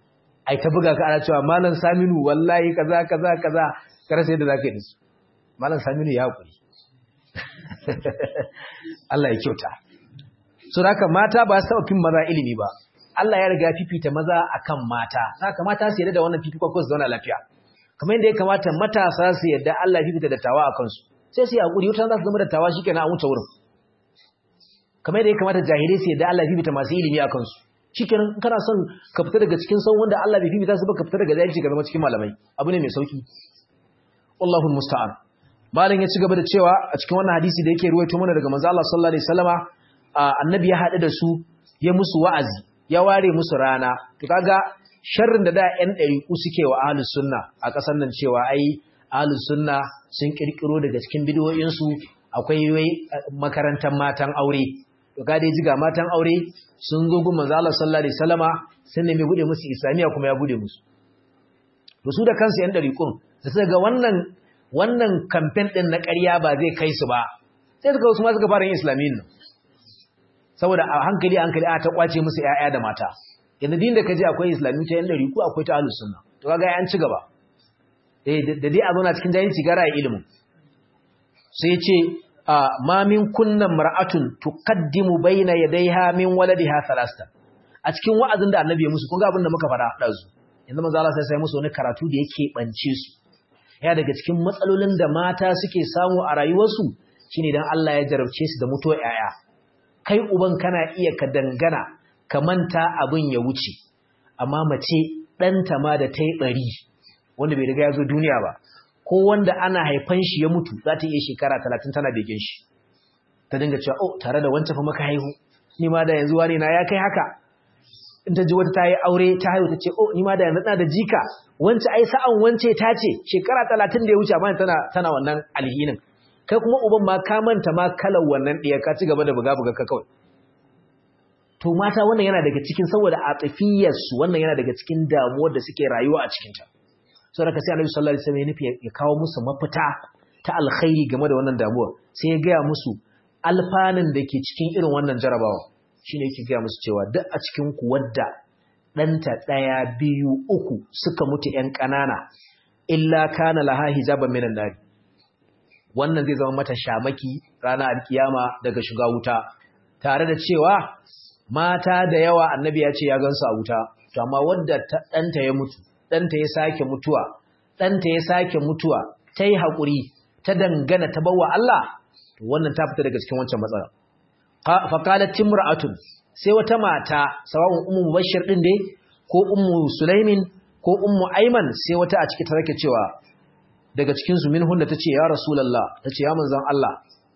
ai ta buga ka ana cewa malam Saminu wallahi kaza kaza kaza kar sai da zaka yi su malam Saminu ya hakuri Allah ya kyauta so haka mata ba su fin maza ilimi ba Allah ya riga fifita maza akan mata haka mata su yarda da wannan fifikon ko su zauna lafiya kamar yadda ya kamata matasa su yarda Allah ya fifita dattawa akan su sai su yi hakuri wata za su zama dattawa shikenan an wuce wurin kamar yadda ya kamata jahilai su yarda Allah ya fifita masu ilimi akan su shikenan kana son ka fita daga cikin san wanda Allah bai fifita su ba ka fita daga jahilci ka zama cikin malamai abu ne mai sauki wallahu musta'an malam ya ci gaba da cewa a cikin wannan hadisi da yake ruwaito mana daga manzo Allah sallallahu alaihi wasallama annabi ya haɗu da su ya musu wa'azi ya ware musu rana to kaga sharrin da da ƴan ɗariƙu suke wa ahlus sunna a ƙasar nan cewa ai ahlus sunna sun kirkiro daga cikin bidiyoyin su akwai wai makarantar matan aure to ga dai jiga matan aure sun zo gun manzo Allah sallallahu alaihi wasallama sun nemi bude musu islamiya kuma ya bude musu to su da kansu ƴan ɗariƙun da suka ga wannan wannan campaign din na ƙarya ba zai kai su ba sai suka wasu ma suka fara yin islamiyin nan saboda a hankali hankali a ta kwace musu ƴaƴa da mata yanzu din da kaje akwai islami ta yan dari ko akwai ta ahlus sunna to kaga an ci gaba eh da dai a zauna cikin jahilci gara ya ilimin sai ce ma min kunna mar'atun tuqaddimu baina yadayha min waladiha thalasta a cikin wa'azin da annabi ya musu kun ga abin da muka faɗa dazu yanzu manzo Allah sai sai musu wani karatu da yake bance su ya daga cikin matsalolin da mata suke samu a rayuwarsu shine dan Allah ya jarabce su da mutuwar ƴaƴa kai uban kana iya ka dangana ka manta abin ya wuce amma mace ɗanta ma da ta yi ɓari wanda bai riga ya zo duniya ba ko wanda ana haifan shi ya mutu za ta iya shekara talatin tana begen shi ta dinga cewa oh tare da wancan fa maka haihu ni ma da yanzu wani na ya kai haka in ta ji wata ta yi aure ta haihu ta ce oh ni ma da yanzu da jika wance ai sa'an wance ta ce shekara talatin da ya wuce amma tana tana wannan alhinin kai kuma uban ma ka manta ma kalar wannan ɗaya ka ci gaba da buga buga ka kawai to mata wannan yana daga cikin saboda atifiyarsu wannan yana daga cikin damuwar da suke rayuwa a cikinta saboda ka sai Annabi sallallahu alaihi wasallam ya nufi ya kawo musu mafita ta alkhairi game da wannan damuwar sai ya gaya musu alfanun da ke cikin irin wannan jarabawa shine yake gaya musu cewa duk a cikin ku wadda ɗanta ɗaya biyu uku suka mutu ‘yan ƙanana illa kana laha hijaban minan nari wannan zai zama mata shamaki ranar alkiyama daga shiga wuta tare da cewa mata da yawa annabi ya ce ya gansu a wuta to amma wadda ɗanta ya mutu ɗanta ya sake mutuwa ɗanta ya sake mutuwa ta yi haƙuri ta dangana ta bawa Allah to wannan ta fita daga cikin wancan matsala faqalat timra'atun sai wata mata sawa'un ummu mubashshir din dai ko ummu sulaimin ko ummu ayman sai wata a ciki ta rake cewa daga cikin su min hunna tace ya rasulullah tace ya manzon Allah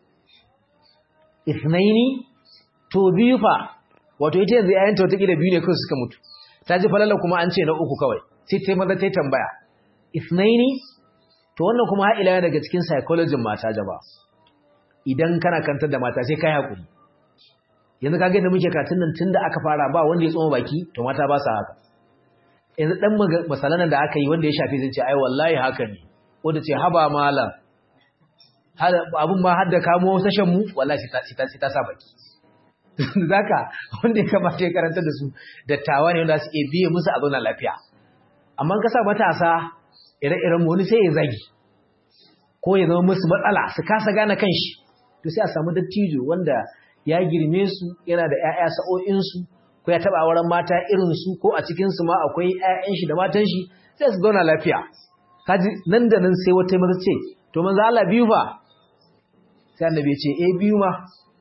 ithnaini to biyu fa wato ita yanzu yayin ta wata kila biyu ne kawai suka mutu ta ji falala kuma an ce na uku kawai sai ta maza ta tambaya ithnaini to wannan kuma har ila daga cikin psychology mata jaba idan kana kantar da mata sai kai hakuri yanzu kage da muke katun nan tunda aka fara ba wanda ya tsoma baki to mata ba sa haka yanzu dan masalanan da aka yi wanda ya shafi zai ce ai wallahi haka ne wanda ce haba malam abun ma har da kamo sashen mu wallahi sai ta ta sa baki zaka wanda ya kamata ya karanta da su dattawa ne wanda su iya biye musu a zauna lafiya amma ka sa matasa ire-iren mu wani sai ya zagi ko ya zama musu matsala su kasa gane kanshi to sai a samu dattijo wanda ya girme su yana da ƴaƴa sa'o'insu ko ya taɓa auren mata irinsu ko a cikinsu ma akwai ƴaƴan shi da matan shi sai su zauna lafiya kaji nan da nan sai wata maza ce to manzo Allah biyu fa sai annabi ya ce eh biyu ma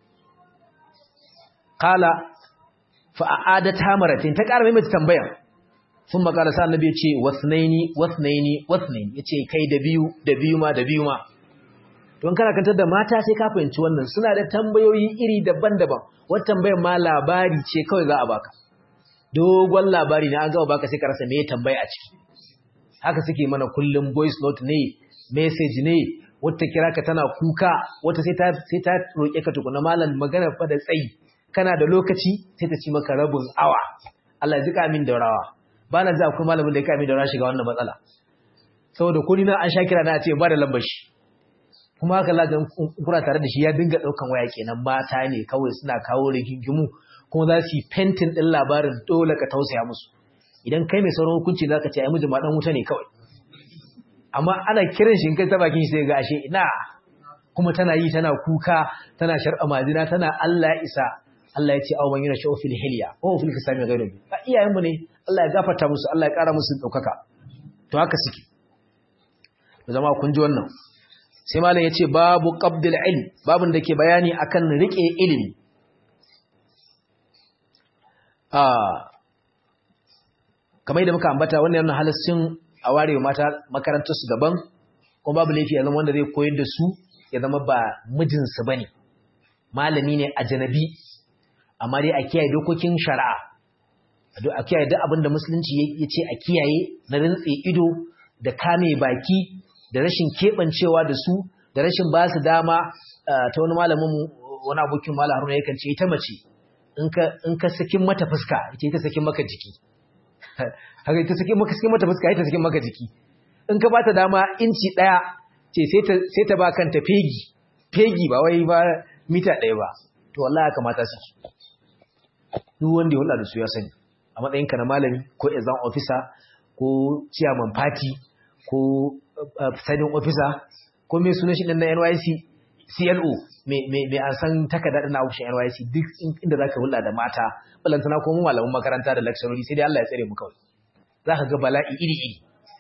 qala fa a'adat hamaratin ta ƙara mai tambayar sun makala sa annabi ya ce wasnaini wasnaini wasnaini ya ce kai da biyu da biyu ma da biyu ma don kana kantar da mata sai ka fahimci wannan suna da tambayoyi iri daban-daban wata tambayar ma labari ce kawai za a baka dogon labari na an gama baka sai ka rasa me tambaya a ciki haka suke mana kullum voice note ne message ne wata kira ka tana kuka wata sai ta sai ta roke ka tukuna malam magana fa da tsayi kana da lokaci sai ta ci maka rabin awa Allah ya zika min daurawa ba na za akwai malamin da ya kami daura shiga wannan matsala saboda ko ni na an sha kira na ce ba da lambar shi kuma haka lagan kura tare da shi ya dinga daukan waya kenan mata ne kawai suna kawo rigingimu kuma za su yi fentin din labarin dole ka tausaya musu idan kai mai sauran hukunci za ka ce ai miji ma dan wuta ne kawai amma ana kiran shi in kai ta bakin shi sai ga ashe ina kuma tana yi tana kuka tana shar'a madina tana Allah isa Allah ya ce aw man yana sha'u fil hilya wa fil kisami ghayru bi a iyayenmu ne Allah ya gafarta musu Allah ya kara musu daukaka to haka suke zama kun ji wannan sai malam yace babu qabdil ilm babun da ke bayani akan rike ilimi ah kamar yadda muka ambata wannan yana halassin a ware mata makarantar su daban kuma babu laifi ya zama wanda zai koyar da su ya zama ba mijinsu bane malami ne a janabi amma dai a kiyaye dokokin shari'a a kiyaye duk abin da musulunci ya ce a kiyaye na rintse ido da kame baki da rashin keɓancewa da su da rashin ba su dama ta wani malamin wani abokin malam haruna yakan ce ita mace in ka sakin mata fuska ita ita sakin maka jiki haka ita sakin maka sakin mata fuska ita sakin maka jiki in ka bata dama inci ɗaya ce sai ta ba kanta fegi fegi ba wai ba mita ɗaya ba to wallahi kamata su duk wanda ya hulɗa da su ya sani a matsayinka na malami ko exam officer ko chairman party ko presiding officer ko mai sunan shi na NYC CLO mai an san takarda na ofishin NYC duk inda zaka hulɗa da mata balantana ko mu malaman makaranta da lecturer sai dai Allah ya tsare mu kawai zaka ga bala'i iri iri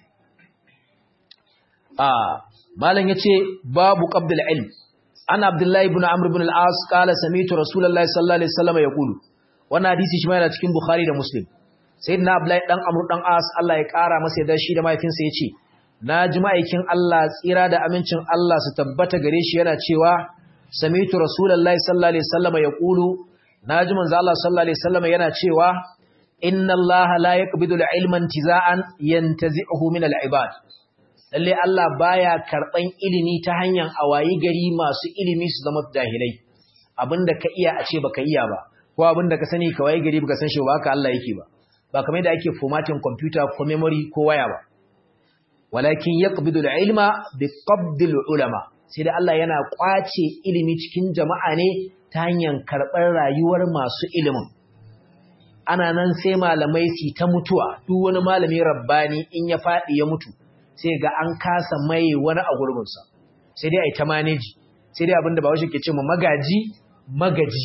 a malam yace babu qabdul ilm ana abdullahi ibn amr ibn al-as qala sami'tu rasulullahi sallallahu alaihi wasallam yaqulu wannan hadisi shi ma yana cikin Bukhari da Muslim sayyidina Abdullahi dan Amr dan As Allah ya kara masa yadda shi da mahaifinsa yace na ji ma'aikin Allah tsira da amincin Allah su tabbata gare shi yana cewa sami'tu rasulullahi sallallahu alaihi wasallam yaqulu naji manzo Allah sallallahu alaihi wasallam yana cewa inna Allah la yaqbidu al-ilma intiza'an yantazi'uhu min al-ibad lalle Allah baya karban ilimi ta hanyar awayi gari masu ilimi su zama jahilai abinda ka iya a ce baka iya ba ko abinda ka sani ka wayi gari baka san shi ba haka Allah yake ba ba kamar yadda ake formatting computer ko memory ko waya ba walakin yaqbidu al-ilma biqabdi al-ulama sai da Allah yana kwace ilimi cikin jama'a ne ta hanyar karɓar rayuwar masu ilimin ana nan sai malamai su ta mutuwa duk wani malami rabbani in ya faɗi ya mutu sai ga an kasa mai wani a gurbinsa sai dai a yi ta maneji sai dai abinda ba washe ke ce ma magaji magaji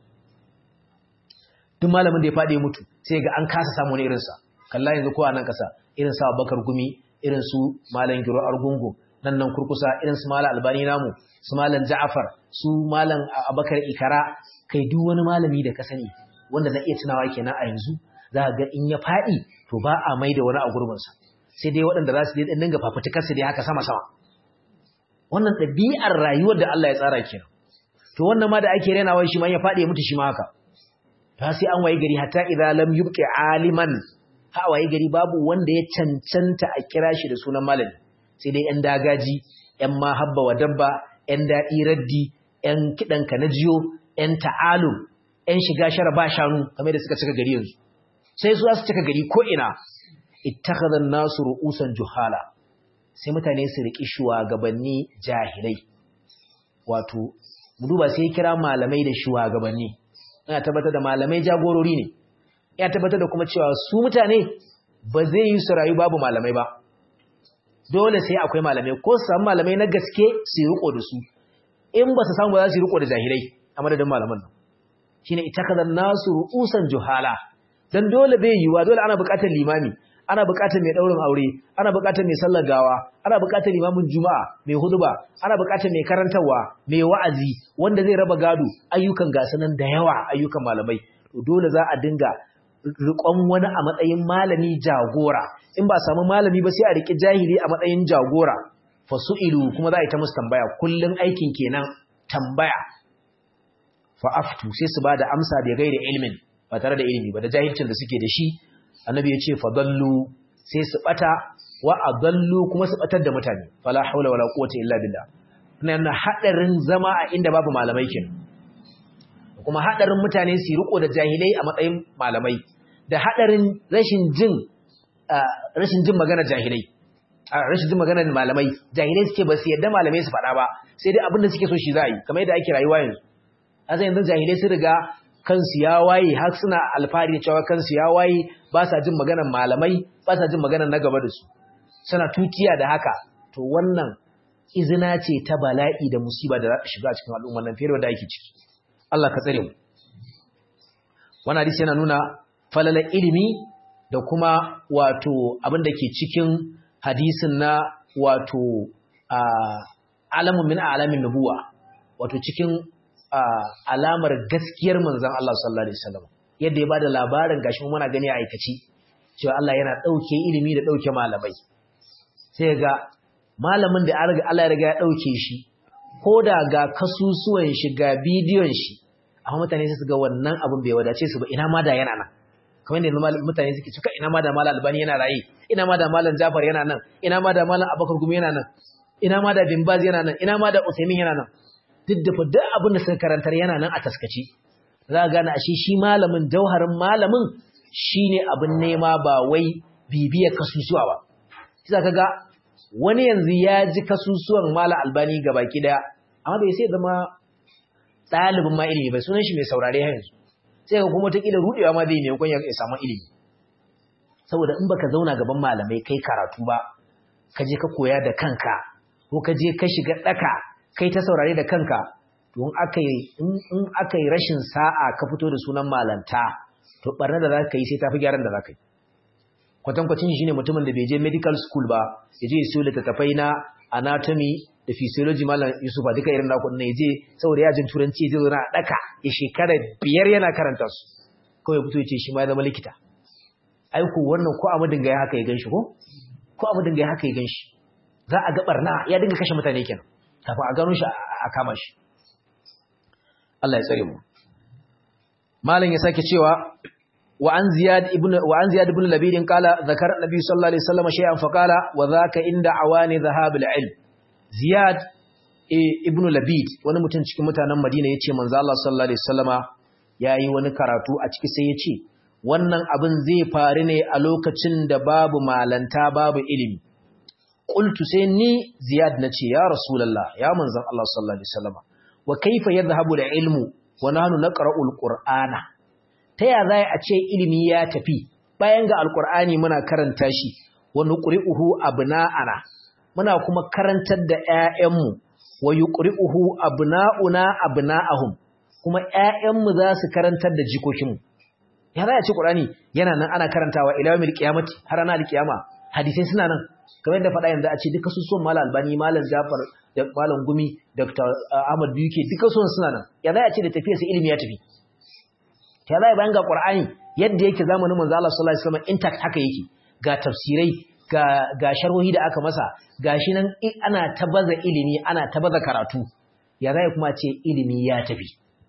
duk malamin da ya faɗi ya mutu sai ga an kasa samu wani irinsa kalla yanzu ko a nan ƙasa irin sa bakar gumi irin su malam giro argungu nan nan kurkusa irin su malam albani namu su malam ja'afar su malam abakar ikara kai duk wani malami da ka sani wanda na iya tunawa kenan a yanzu za ga in ya faɗi to ba a mai da wani a gurbinsa sai dai waɗanda za su dai dinga fafutukar su dai haka sama sama wannan ɗabi'ar rayuwar da Allah ya tsara kenan to wannan ma da ake renawa shi ma ya faɗi ya mutu shi ma haka ta sai an waye gari hatta idza lam yubqi aliman ha waye gari babu wanda ya cancanta a kira shi da sunan malami sai dai yan dagaji yan mahabba wa dabba yan daɗi raddi yan kiɗan ka na jiyo yan ta'alum yan shiga shara ba shanu kamar da suka cika gari yanzu sai su za su cika gari ko ina ittakhadha an-nasu ru'usan juhala sai mutane su riki shugabanni jahilai wato mu duba sai kira malamai da shugabanni ina tabbatar da malamai jagorori ne ya tabbatar da kuma cewa su mutane ba zai yi su rayu babu malamai ba dole sai akwai malamai ko su samu malamai na gaske su yi riko da su in ba su samu ba za su yi riko da jahilai a madadin malaman nan shine itakazan nasu ru'usan juhala dan dole bai yiwa dole ana buƙatar limami ana buƙatar mai daurin aure ana buƙatar mai sallar gawa ana buƙatar limamin juma'a mai huduba ana buƙatar mai karantarwa mai wa'azi wanda zai raba gado ayyukan gasanan da yawa ayyukan malamai to dole za a dinga riƙon wani a matsayin malami jagora in ba samu malami ba sai a riƙi jahili a matsayin jagora fasu'ilu kuma za a yi ta musu tambaya kullun aikin kenan tambaya fa'aftu sai su ba da amsa da gaira ilmin ba tare da ilimi ba da jahilcin da suke da shi annabi ya ce fadallu sai su bata wa adallu kuma su batar da mutane fala haula wala quwwata illa billah nan hadarin zama a inda babu malamai kenan kuma hadarin mutane su riko da jahilai a matsayin malamai da hadarin rashin jin rashin jin magana jahilai rashin jin magana malamai jahilai suke ba su yadda malamai su faɗa ba sai dai abin da suke so shi za a yi kamar yadda ake rayuwa yanzu azan yanzu jahilai sun riga kansu ya waye har suna alfahari cewa kansu ya waye ba sa jin maganar malamai ba sa jin maganar na gaba da su suna tutiya da haka to wannan izina ce ta bala'i da musiba da za ta shiga cikin al'ummar nan fiye da ake ciki Allah ka tsare mu wannan hadisi yana nuna falalar ilimi da kuma wato abin da ke cikin hadisin na wato alamun min alamin nubuwa wato cikin alamar gaskiyar manzon Allah sallallahu alaihi wasallam yadda ya bada labarin gashi muna gani a aikaci cewa Allah yana dauke ilimi da dauke malamai sai ga malamin da Allah ya riga ya dauke shi ko da ga kasusuwan shi ga bidiyon shi amma mutane sai su ga wannan abin bai wadace su ba ina ma da yana nan kamar yadda mutane suke cewa ina ma da malam albani yana raye ina ma da malam jafar yana nan ina ma da malam abakar gumi yana nan ina ma da bin baz yana nan ina ma da usaimin yana nan duk da fa duk abin da suka karantar yana nan a taskace za ka gane ashe shi malamin jauharin malamin shine abin nema ba wai bibiyar kasusuwa ba sai ka ga wani yanzu ya ji kasusuwan malam albani ga baki daya amma bai sai zama ɗalibin ma ilimi bai sunan shi mai saurare yanzu sai ka kuma taƙila ruɗewa ma zai ne kun ya samu ilimi saboda in baka zauna gaban malamai kai karatu ba ka je ka koya da kanka ko ka je ka shiga ɗaka kai ta saurare da kanka to in aka yi in aka yi rashin sa'a ka fito da sunan malanta to barna da za ka yi sai tafi gyaran da za ka yi kwatankwacin shi ne mutumin da bai je medical school ba ya je siyo littattafai na anatomy da physiology malam Yusuf duka irin naku ne je saboda yajin turanci zai zauna a daka ya shekara biyar yana karanta su kawai fito ya ce shi ma ya zama likita ai ko wannan ko amadin ga haka ya ganshi ko ko amadin ga haka ya ganshi za a ga barna ya dinga kashe mutane kenan kafin a gano shi a kama shi Allah ya tsare mu malam ya sake cewa wa an ziyad ibn wa an ziyad ibn labid qala zakara nabi sallallahu alaihi wasallam shay'an fa qala wa dhaka inda awani dhahab al-ilm ziyad ibn labid wani mutum cikin mutanen madina yace manzo Allah sallallahu alaihi wasallama yayi wani karatu a ciki sai yace wannan abin zai faru ne a lokacin da babu malanta babu ilimi qultu sai ni ziyad nace ya rasulullah ya manzon Allah sallallahu alaihi wasallama wa kaifa yadhhabu al-ilmu wa nahnu naqra'u al-qur'ana taya zai a ce ilimi ya tafi bayan ga al-qur'ani muna karanta shi wa nuqri'uhu abna'ana muna kuma karantar da ƴaƴanmu wa yuqri'uhu abna'una abna'ahum kuma ƴaƴanmu za su karantar da jikokinmu ya zai a ce qur'ani yana nan ana karantawa ila yawmil qiyamati har ana al-qiyama hadisai suna nan kamar yadda faɗa yanzu a ce duka su son malam albani malam jafar da malam gumi dr ahmad biyu ke duka son suna nan ya zai a ce da tafiya sai ilimi ya tafi ya zai bayan ga qur'ani yadda yake zamanin manzo Allah sallallahu alaihi wasallam intact haka yake ga tafsirai ga ga sharhohi da aka masa gashi nan ana tabaza ilimi ana tabaza karatu ya zai kuma ce ilimi ya tafi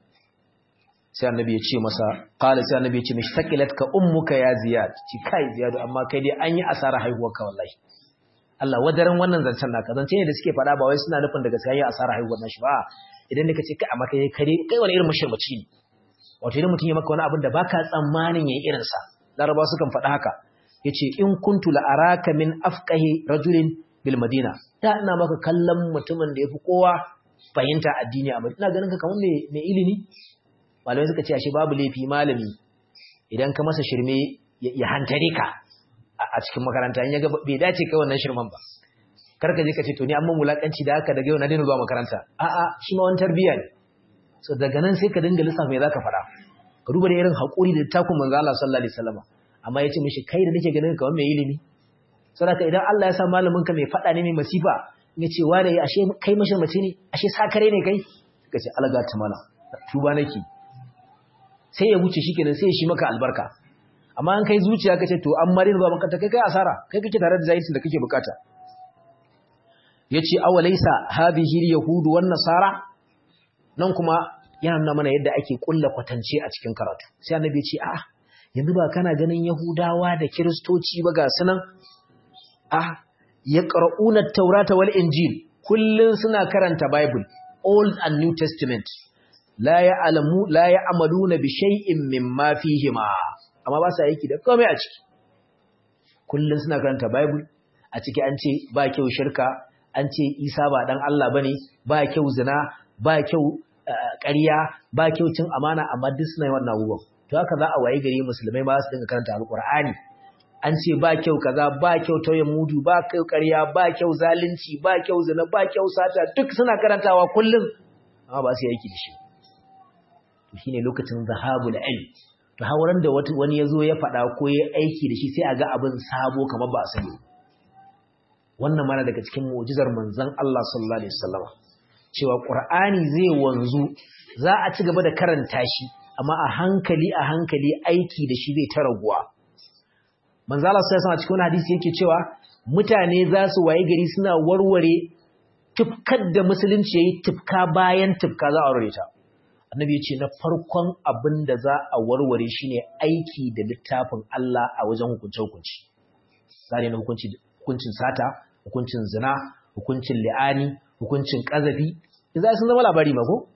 sai annabi ya ce masa qala sai annabi ya ce mishi sakilatka ummuka ya ziyad ci kai ziyadu amma kai dai an yi asara haihuwarka wallahi Allah wadaran wannan zancen naka zance ne da suke faɗa ba wai suna nufin daga sai ya asara haihuwar nashi ba idan ne kace kai amma kai kare kai wani irin mashirmaci ne wato idan mutum ya maka wani abin da baka tsammanin yayi irin sa larabawa sukan faɗa haka yace in kuntu la araka min afqahi rajulin bil madina da ina maka kallon mutumin da yafi kowa fahimta addini a ina ganin ka kamar mai ilimi malamai suka ce ashe babu laifi malami idan ka masa shirme ya hantare ka a cikin makaranta in ya ga bai dace kai wannan shirman ba kar ka je ka ce to ni an mun mulakanci da haka daga yau na daina zuwa makaranta a'a shi ma wani tarbiyya ne so daga nan sai ka dinga lissafa me zaka faɗa ka duba da irin haƙuri da takun manzo Allah sallallahu alaihi wasallam amma yace mishi kai da nake ganin ka mai ilimi saboda idan Allah ya sa malamin ka mai faɗa ne mai masifa ya ce wa da ashe kai mashi mace ne ashe sakare ne kai ka ce alaga ta mana tuba nake sai ya wuce shi kenan sai ya shi maka albarka amma an kai zuciya kace to an mari zuwa makanta kai kai asara kai kake tare da zaitin da kake bukata yace awalaysa hadhihi yahudu wan nasara nan kuma yana nuna mana yadda ake kulla kwatance a cikin karatu sai annabi ya ce a'a yanzu ba kana ganin yahudawa da kiristoci ba ga sunan a yaqra'una at-taurata wal injil kullun suna karanta bible old and new testament la ya'lamu la ya'maluna bi shay'in mimma fihima amma ba sa yake da komai a ciki kullun suna karanta bible a ciki an ce ba kyau shirka an ce isa ba dan Allah bane ba kyau zina ba kyau ƙarya ba kyau cin amana amma duk suna yi wannan abubuwan to haka za a waye gari musulmai ba su dinga karanta alqur'ani an ce ba kyau kaza ba kyau tauyen mudu ba kyau ƙarya ba kyau zalunci ba kyau zina ba kyau sata duk suna karantawa kullum amma ba su yi aiki da shi to shine lokacin zahabul ilm to hauran da wani yazo ya faɗa ko ya aiki da shi sai a ga abin sabo kamar ba a sani wannan mana daga cikin mu'jizar manzon Allah sallallahu alaihi wasallam cewa qur'ani zai wanzu za a ci gaba da karanta shi amma a hankali a hankali aiki da shi zai ta raguwa manzo Allah sai sama cikin hadisi yake cewa mutane za su waye gari suna warware tufkar da musulunci yayi tufka bayan tufka za a warware ta annabi yace na farkon abin da za a warware shine aiki da littafin Allah a wajen hukunce hukunci zare na hukunci hukuncin sata hukuncin zina hukuncin li'ani hukuncin kazafi idan sun zama labari ma ko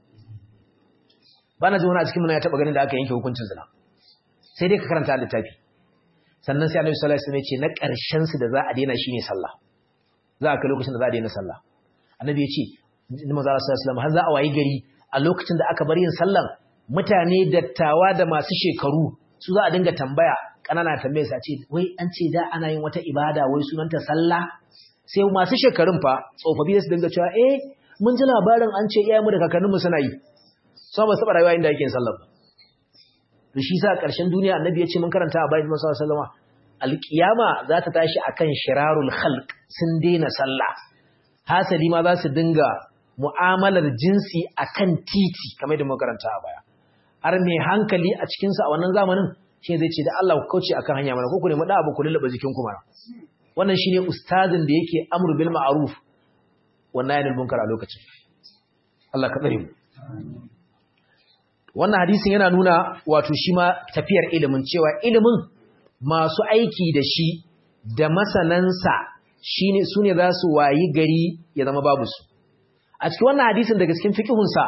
bana ji wani a cikin mun ya taba ganin da aka yanke hukuncin zina sai dai ka karanta littafi sannan sai Annabi sallallahu alaihi wasallam ya ce na ƙarshen su da za a daina shine sallah za a kai lokacin da za a daina sallah Annabi ya ce manzo sallallahu alaihi wasallam har za a wayi gari a lokacin da aka bar yin sallan mutane dattawa da masu shekaru su za a dinga tambaya kanana tambaye su a ce wai an ce da ana yin wata ibada wai sunanta sallah sai masu shekarun fa tsofaffi su dinga cewa eh mun ji labarin an ce iyayenmu da kakanninmu suna yi so ba su taɓa rayuwa inda yake yin sallah ba to shi sa ƙarshen duniya annabi ya ce mun karanta a bayan Musa sallama alƙiyama za ta tashi akan shirarul khalq sun daina sallah hasali ma za su dinga mu'amalar jinsi akan titi kamar da muka karanta a baya har mai hankali a cikin sa a wannan zamanin shi zai ce da Allah ku kauce akan hanya mana ko ku nemi da abu ku lullaba jikin ku mana wannan shine ustazin da yake amru bil ma'ruf wannan yana munkar a lokacin Allah ka tsare mu wannan hadisin yana nuna wato shi ma tafiyar ilimin cewa ilimin masu aiki da shi da masanansa shine su ne za su wayi gari ya zama babu su a cikin wannan hadisin daga cikin fiqhunsa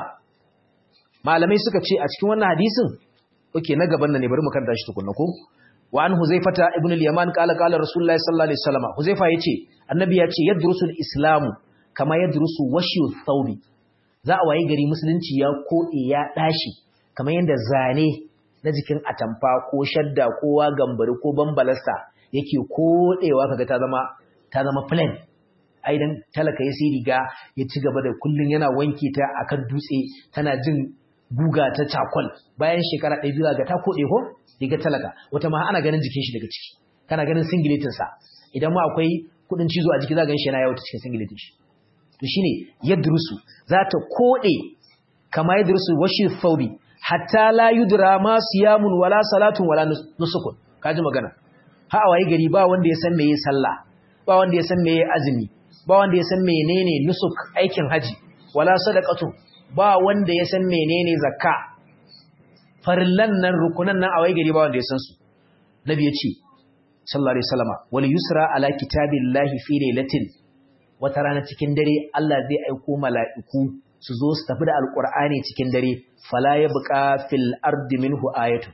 malamai suka ce a cikin wannan hadisin oke na gaban nan ne bari mu karanta shi tukunna ko wa an huzaifata ibn al-yaman qala qala rasulullahi sallallahu alaihi wasallam huzaifa yace annabi yace yadrusu al-islamu kama yadrusu washu thawbi za a wayi gari musulunci ya kode ya dashi kamar yanda zane na jikin atamfa ko shadda ko wagambari ko bambalasta yake kodewa kaga ta zama ta zama plain aidan talaka ya sai riga ya ci gaba da kullun yana wanke ta akan dutse tana jin guga ta cakwal bayan shekara ɗaya biyu ga ta koɗe ko riga talaka wata ma ana ganin jikin shi daga ciki kana ganin singletin sa idan ma akwai kuɗin cizo a jiki za ga shi yana yawo ta cikin singletin shi to shine yadrusu za ta koɗe kama yadrusu washi thawbi hatta la yudra ma siyamun wala salatun wala nusukun kaji magana ha a waye gari ba wanda ya san meye sallah ba wanda ya san meye azumi ba wanda ya san menene nusuk aikin haji wala sadaqatu ba wanda ya san menene zakka farillan nan rukunan nan a waye gari ba wanda ya san su nabi ya ce sallallahu alaihi wasallama wal yusra ala kitabillahi fi lailatin wata rana cikin dare Allah zai aiko mala'iku su zo su tafi da alqur'ani cikin dare fala yabqa fil ardi minhu ayatu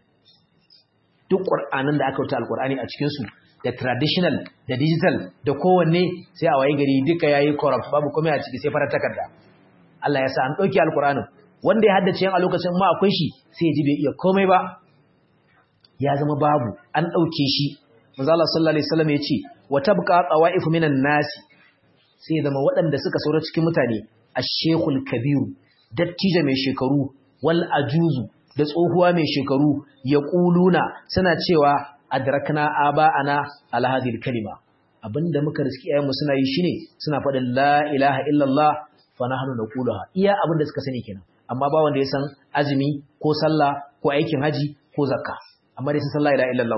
duk qur'anin da aka wuta alqur'ani a cikin su da traditional da digital da kowanne sai a waye gari duka yayi corrupt babu komai a ciki sai fara takarda Allah ya sa an dauki alqur'anin wanda ya haddace a lokacin ma akwai shi sai ya ji bai iya komai ba ya zama babu an dauke shi manzo Allah sallallahu alaihi wasallam ya ce wa tabqa qawaifu minan nasi sai zama waɗanda suka saura cikin mutane ash-shaykhul kabiru dattijo mai shekaru wal ajuzu da tsohuwa mai shekaru yaquluna suna cewa adrakna aba'ana ala hadhihi kalima abinda muka riski ayyanmu suna yi shine suna faɗin la ilaha illallah fa nahnu naquluha iya abinda suka sani kenan amma ba wanda ya san azumi ko sallah ko aikin haji ko zakka amma dai sun san la ilaha illallah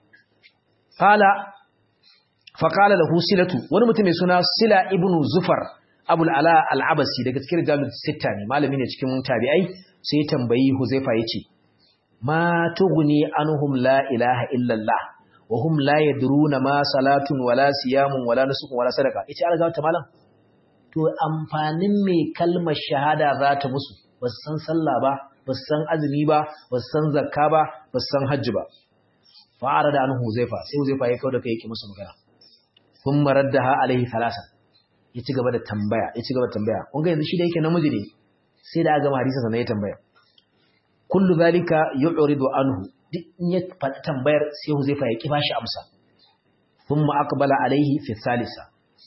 qala fa qala lahu silatu wani mutum mai suna sila ibnu zufar abul ala al-abasi daga cikin rijalul sitta ne malami ne cikin tabi'ai sai ya tambayi huzaifa yace ma tughni anhum la ilaha illallah wa hum la yadruna ma salatun wala siyamun wala nusukun wala sadaqa yace alga ta malam to amfanin me kalmar shahada za ta musu ba su san sallah ba ba su san azumi ba ba su san zakka ba ba su san hajji ba fa'ara da anhu huzaifa sai huzaifa ya kauda kai yake musu magana kun maraddaha alaihi thalathan ya ci gaba da tambaya ya ci gaba da tambaya kun ga yanzu shi da yake namiji ne sai da aka gama hadisin sa ya tambaya kullu zalika yu'ridu anhu duk in ya faɗi tambayar sai huzaifa ya ki bashi amsa thumma aqbala alaihi fi thalitha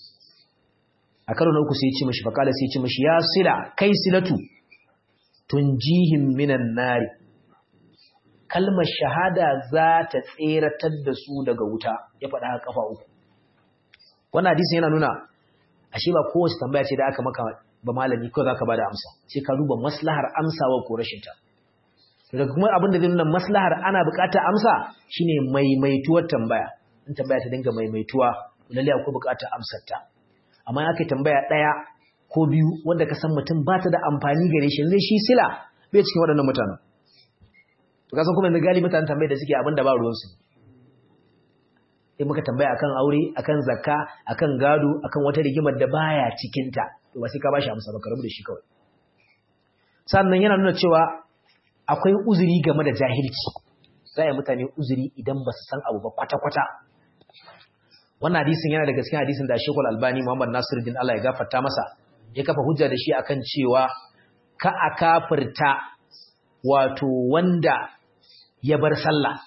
a karo na uku sai ya ce mishi faqala sai ya ce mishi ya sila kai silatu tunjihim minan nari kalmar shahada za ta tseratar da su daga wuta ya faɗa a kafa uku wannan hadisin yana nuna ashe ba kowace tambaya ce da aka maka ba malami ko za ka ba da amsa sai ka duba maslahar amsawa ko rashin ta daga kuma abin da zai nuna maslahar ana buƙatar amsa shine maimaituwar tambaya in tambaya ta dinga maimaituwa lalle akwai buƙatar amsar ta amma aka tambaya ɗaya ko biyu wanda ka san mutum ba ta da amfani gare shi zai shi sila bai cikin waɗannan mutanen to ka san kuma yanzu galibi mutanen tambayar da suke abin da ba ruwansu in muka tambaya akan aure akan zakka akan gado akan wata rigimar da baya cikin ta to ba sai ka bashi amsa ba ka rabu da shi kawai sannan yana nuna cewa akwai uzuri game da jahilci za a mutane uzuri idan ba su san abu ba kwata-kwata wannan hadisin yana daga cikin hadisin da Sheikhul Albani Muhammad Nasiruddin Allah ya gafarta masa ya kafa hujja da shi akan cewa ka a kafirta wato wanda ya bar sallah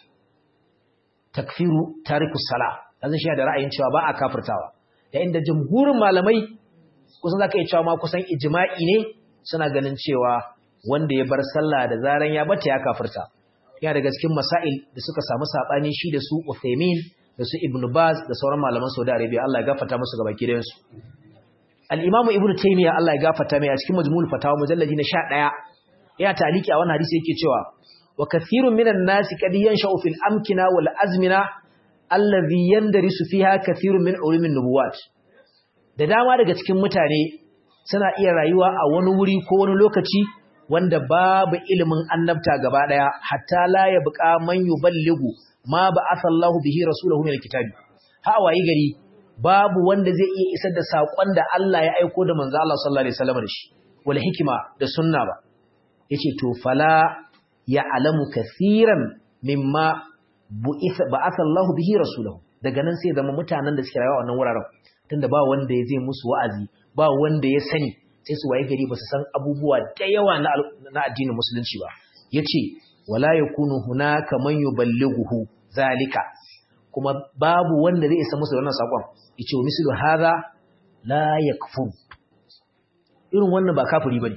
takfiru tarikus sala yanzu shi da ra'ayin cewa ba a kafirtawa yayin da jumhurin malamai kusan zaka iya cewa ma kusan ijma'i ne suna ganin cewa wanda ya bar sallah da zaran ya bata ya kafirta yana daga cikin masail da suka samu sabani shi da su Uthaymeen da su Ibn Baz da sauran malaman Saudi Arabia Allah ya gafarta musu gaba ki su Al-Imam Ibn Taymiyyah Allah ya gafarta mai a cikin Majmu'ul Fatawa mujalladi na 11 ya taliki a wannan hadisi yake cewa wa kathirun minan nasi qad yansha'u fil amkina wal azmina alladhi yandarisu fiha kathirun min ulumin nubuwat da dama daga cikin mutane suna iya rayuwa a wani wuri ko wani lokaci wanda babu ilimin annabta gaba daya hatta la yabqa man yuballighu ma ba'atha Allahu bihi rasulahu min alkitabi ha wayi gari babu wanda zai iya isar da sakon da Allah ya aiko da manzo Allah sallallahu alaihi wasallam da shi wal hikima da sunna ba yace to fala ya'lamu kaseeran mimma bu'itha ba'atha Allahu bihi rasulahu daga nan sai zama mutanen da suke rayuwa a wannan wuraren tunda ba wanda ya zai musu wa'azi ba wanda ya sani sai su waye gari ba su san abubuwa da yawa na addinin musulunci ba yace wala yakunu hunaka man yuballighuhu zalika kuma babu wanda zai isa musu wannan sakon yace wa mislu hadha la yakfur irin wannan ba kafiri bane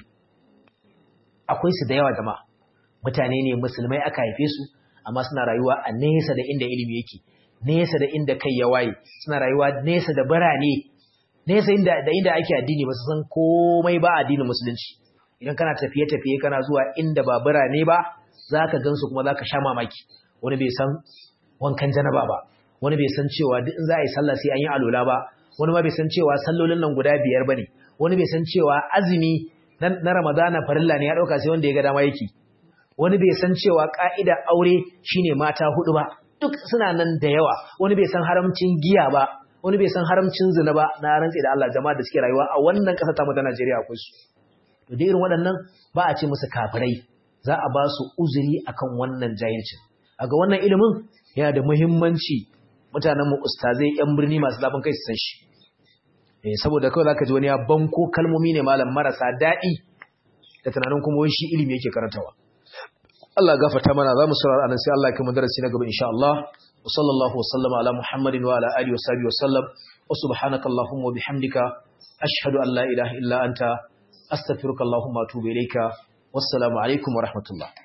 akwai su da yawa jama'a mutane ne musulmai aka haife su amma suna rayuwa a nesa da inda ilimi yake nesa da inda kai ya waye suna rayuwa nesa da birane nesa inda da inda ake addini ba su san komai ba addinin musulunci idan kana tafiye tafiye kana zuwa inda ba birane ba zaka gansu kuma zaka sha mamaki wani bai san wankan janaba ba wani bai san cewa duk in za a yi sallah sai an yi alola ba wani ma bai san cewa sallolin nan guda biyar bane wani bai san cewa azumi na ramadana farilla ne ya dauka sai wanda ya ga dama yake wani bai san cewa ka'idar aure shine mata hudu ba duk suna nan da yawa wani bai san haramcin giya ba wani bai san haramcin zina ba na rantsi da Allah jama'a da suke rayuwa a wannan ƙasa ta mu ta Najeriya akwai su to da irin waɗannan ba a ce musu kafirai za a ba su uzuri akan wannan jahilcin a ga wannan ilimin yana da muhimmanci mutanen mu ustazai yan birni masu zafin kai su san shi eh saboda kawai zaka ji wani ya banko kalmomi ne malam marasa daɗi da tunanin kuma wani shi ilimi yake karantawa Allah gafarta mana za mu saurara anan sai Allah ya kai mu darasi na gaba insha Allah wa sallallahu wa sallama ala Muhammadin wa ala alihi wa sahbihi wa sallam wa subhanaka allahumma wa bihamdika ashhadu an la ilaha illa anta astaghfiruka allahumma wa atubu ilayka wassalamu alaikum wa rahmatullah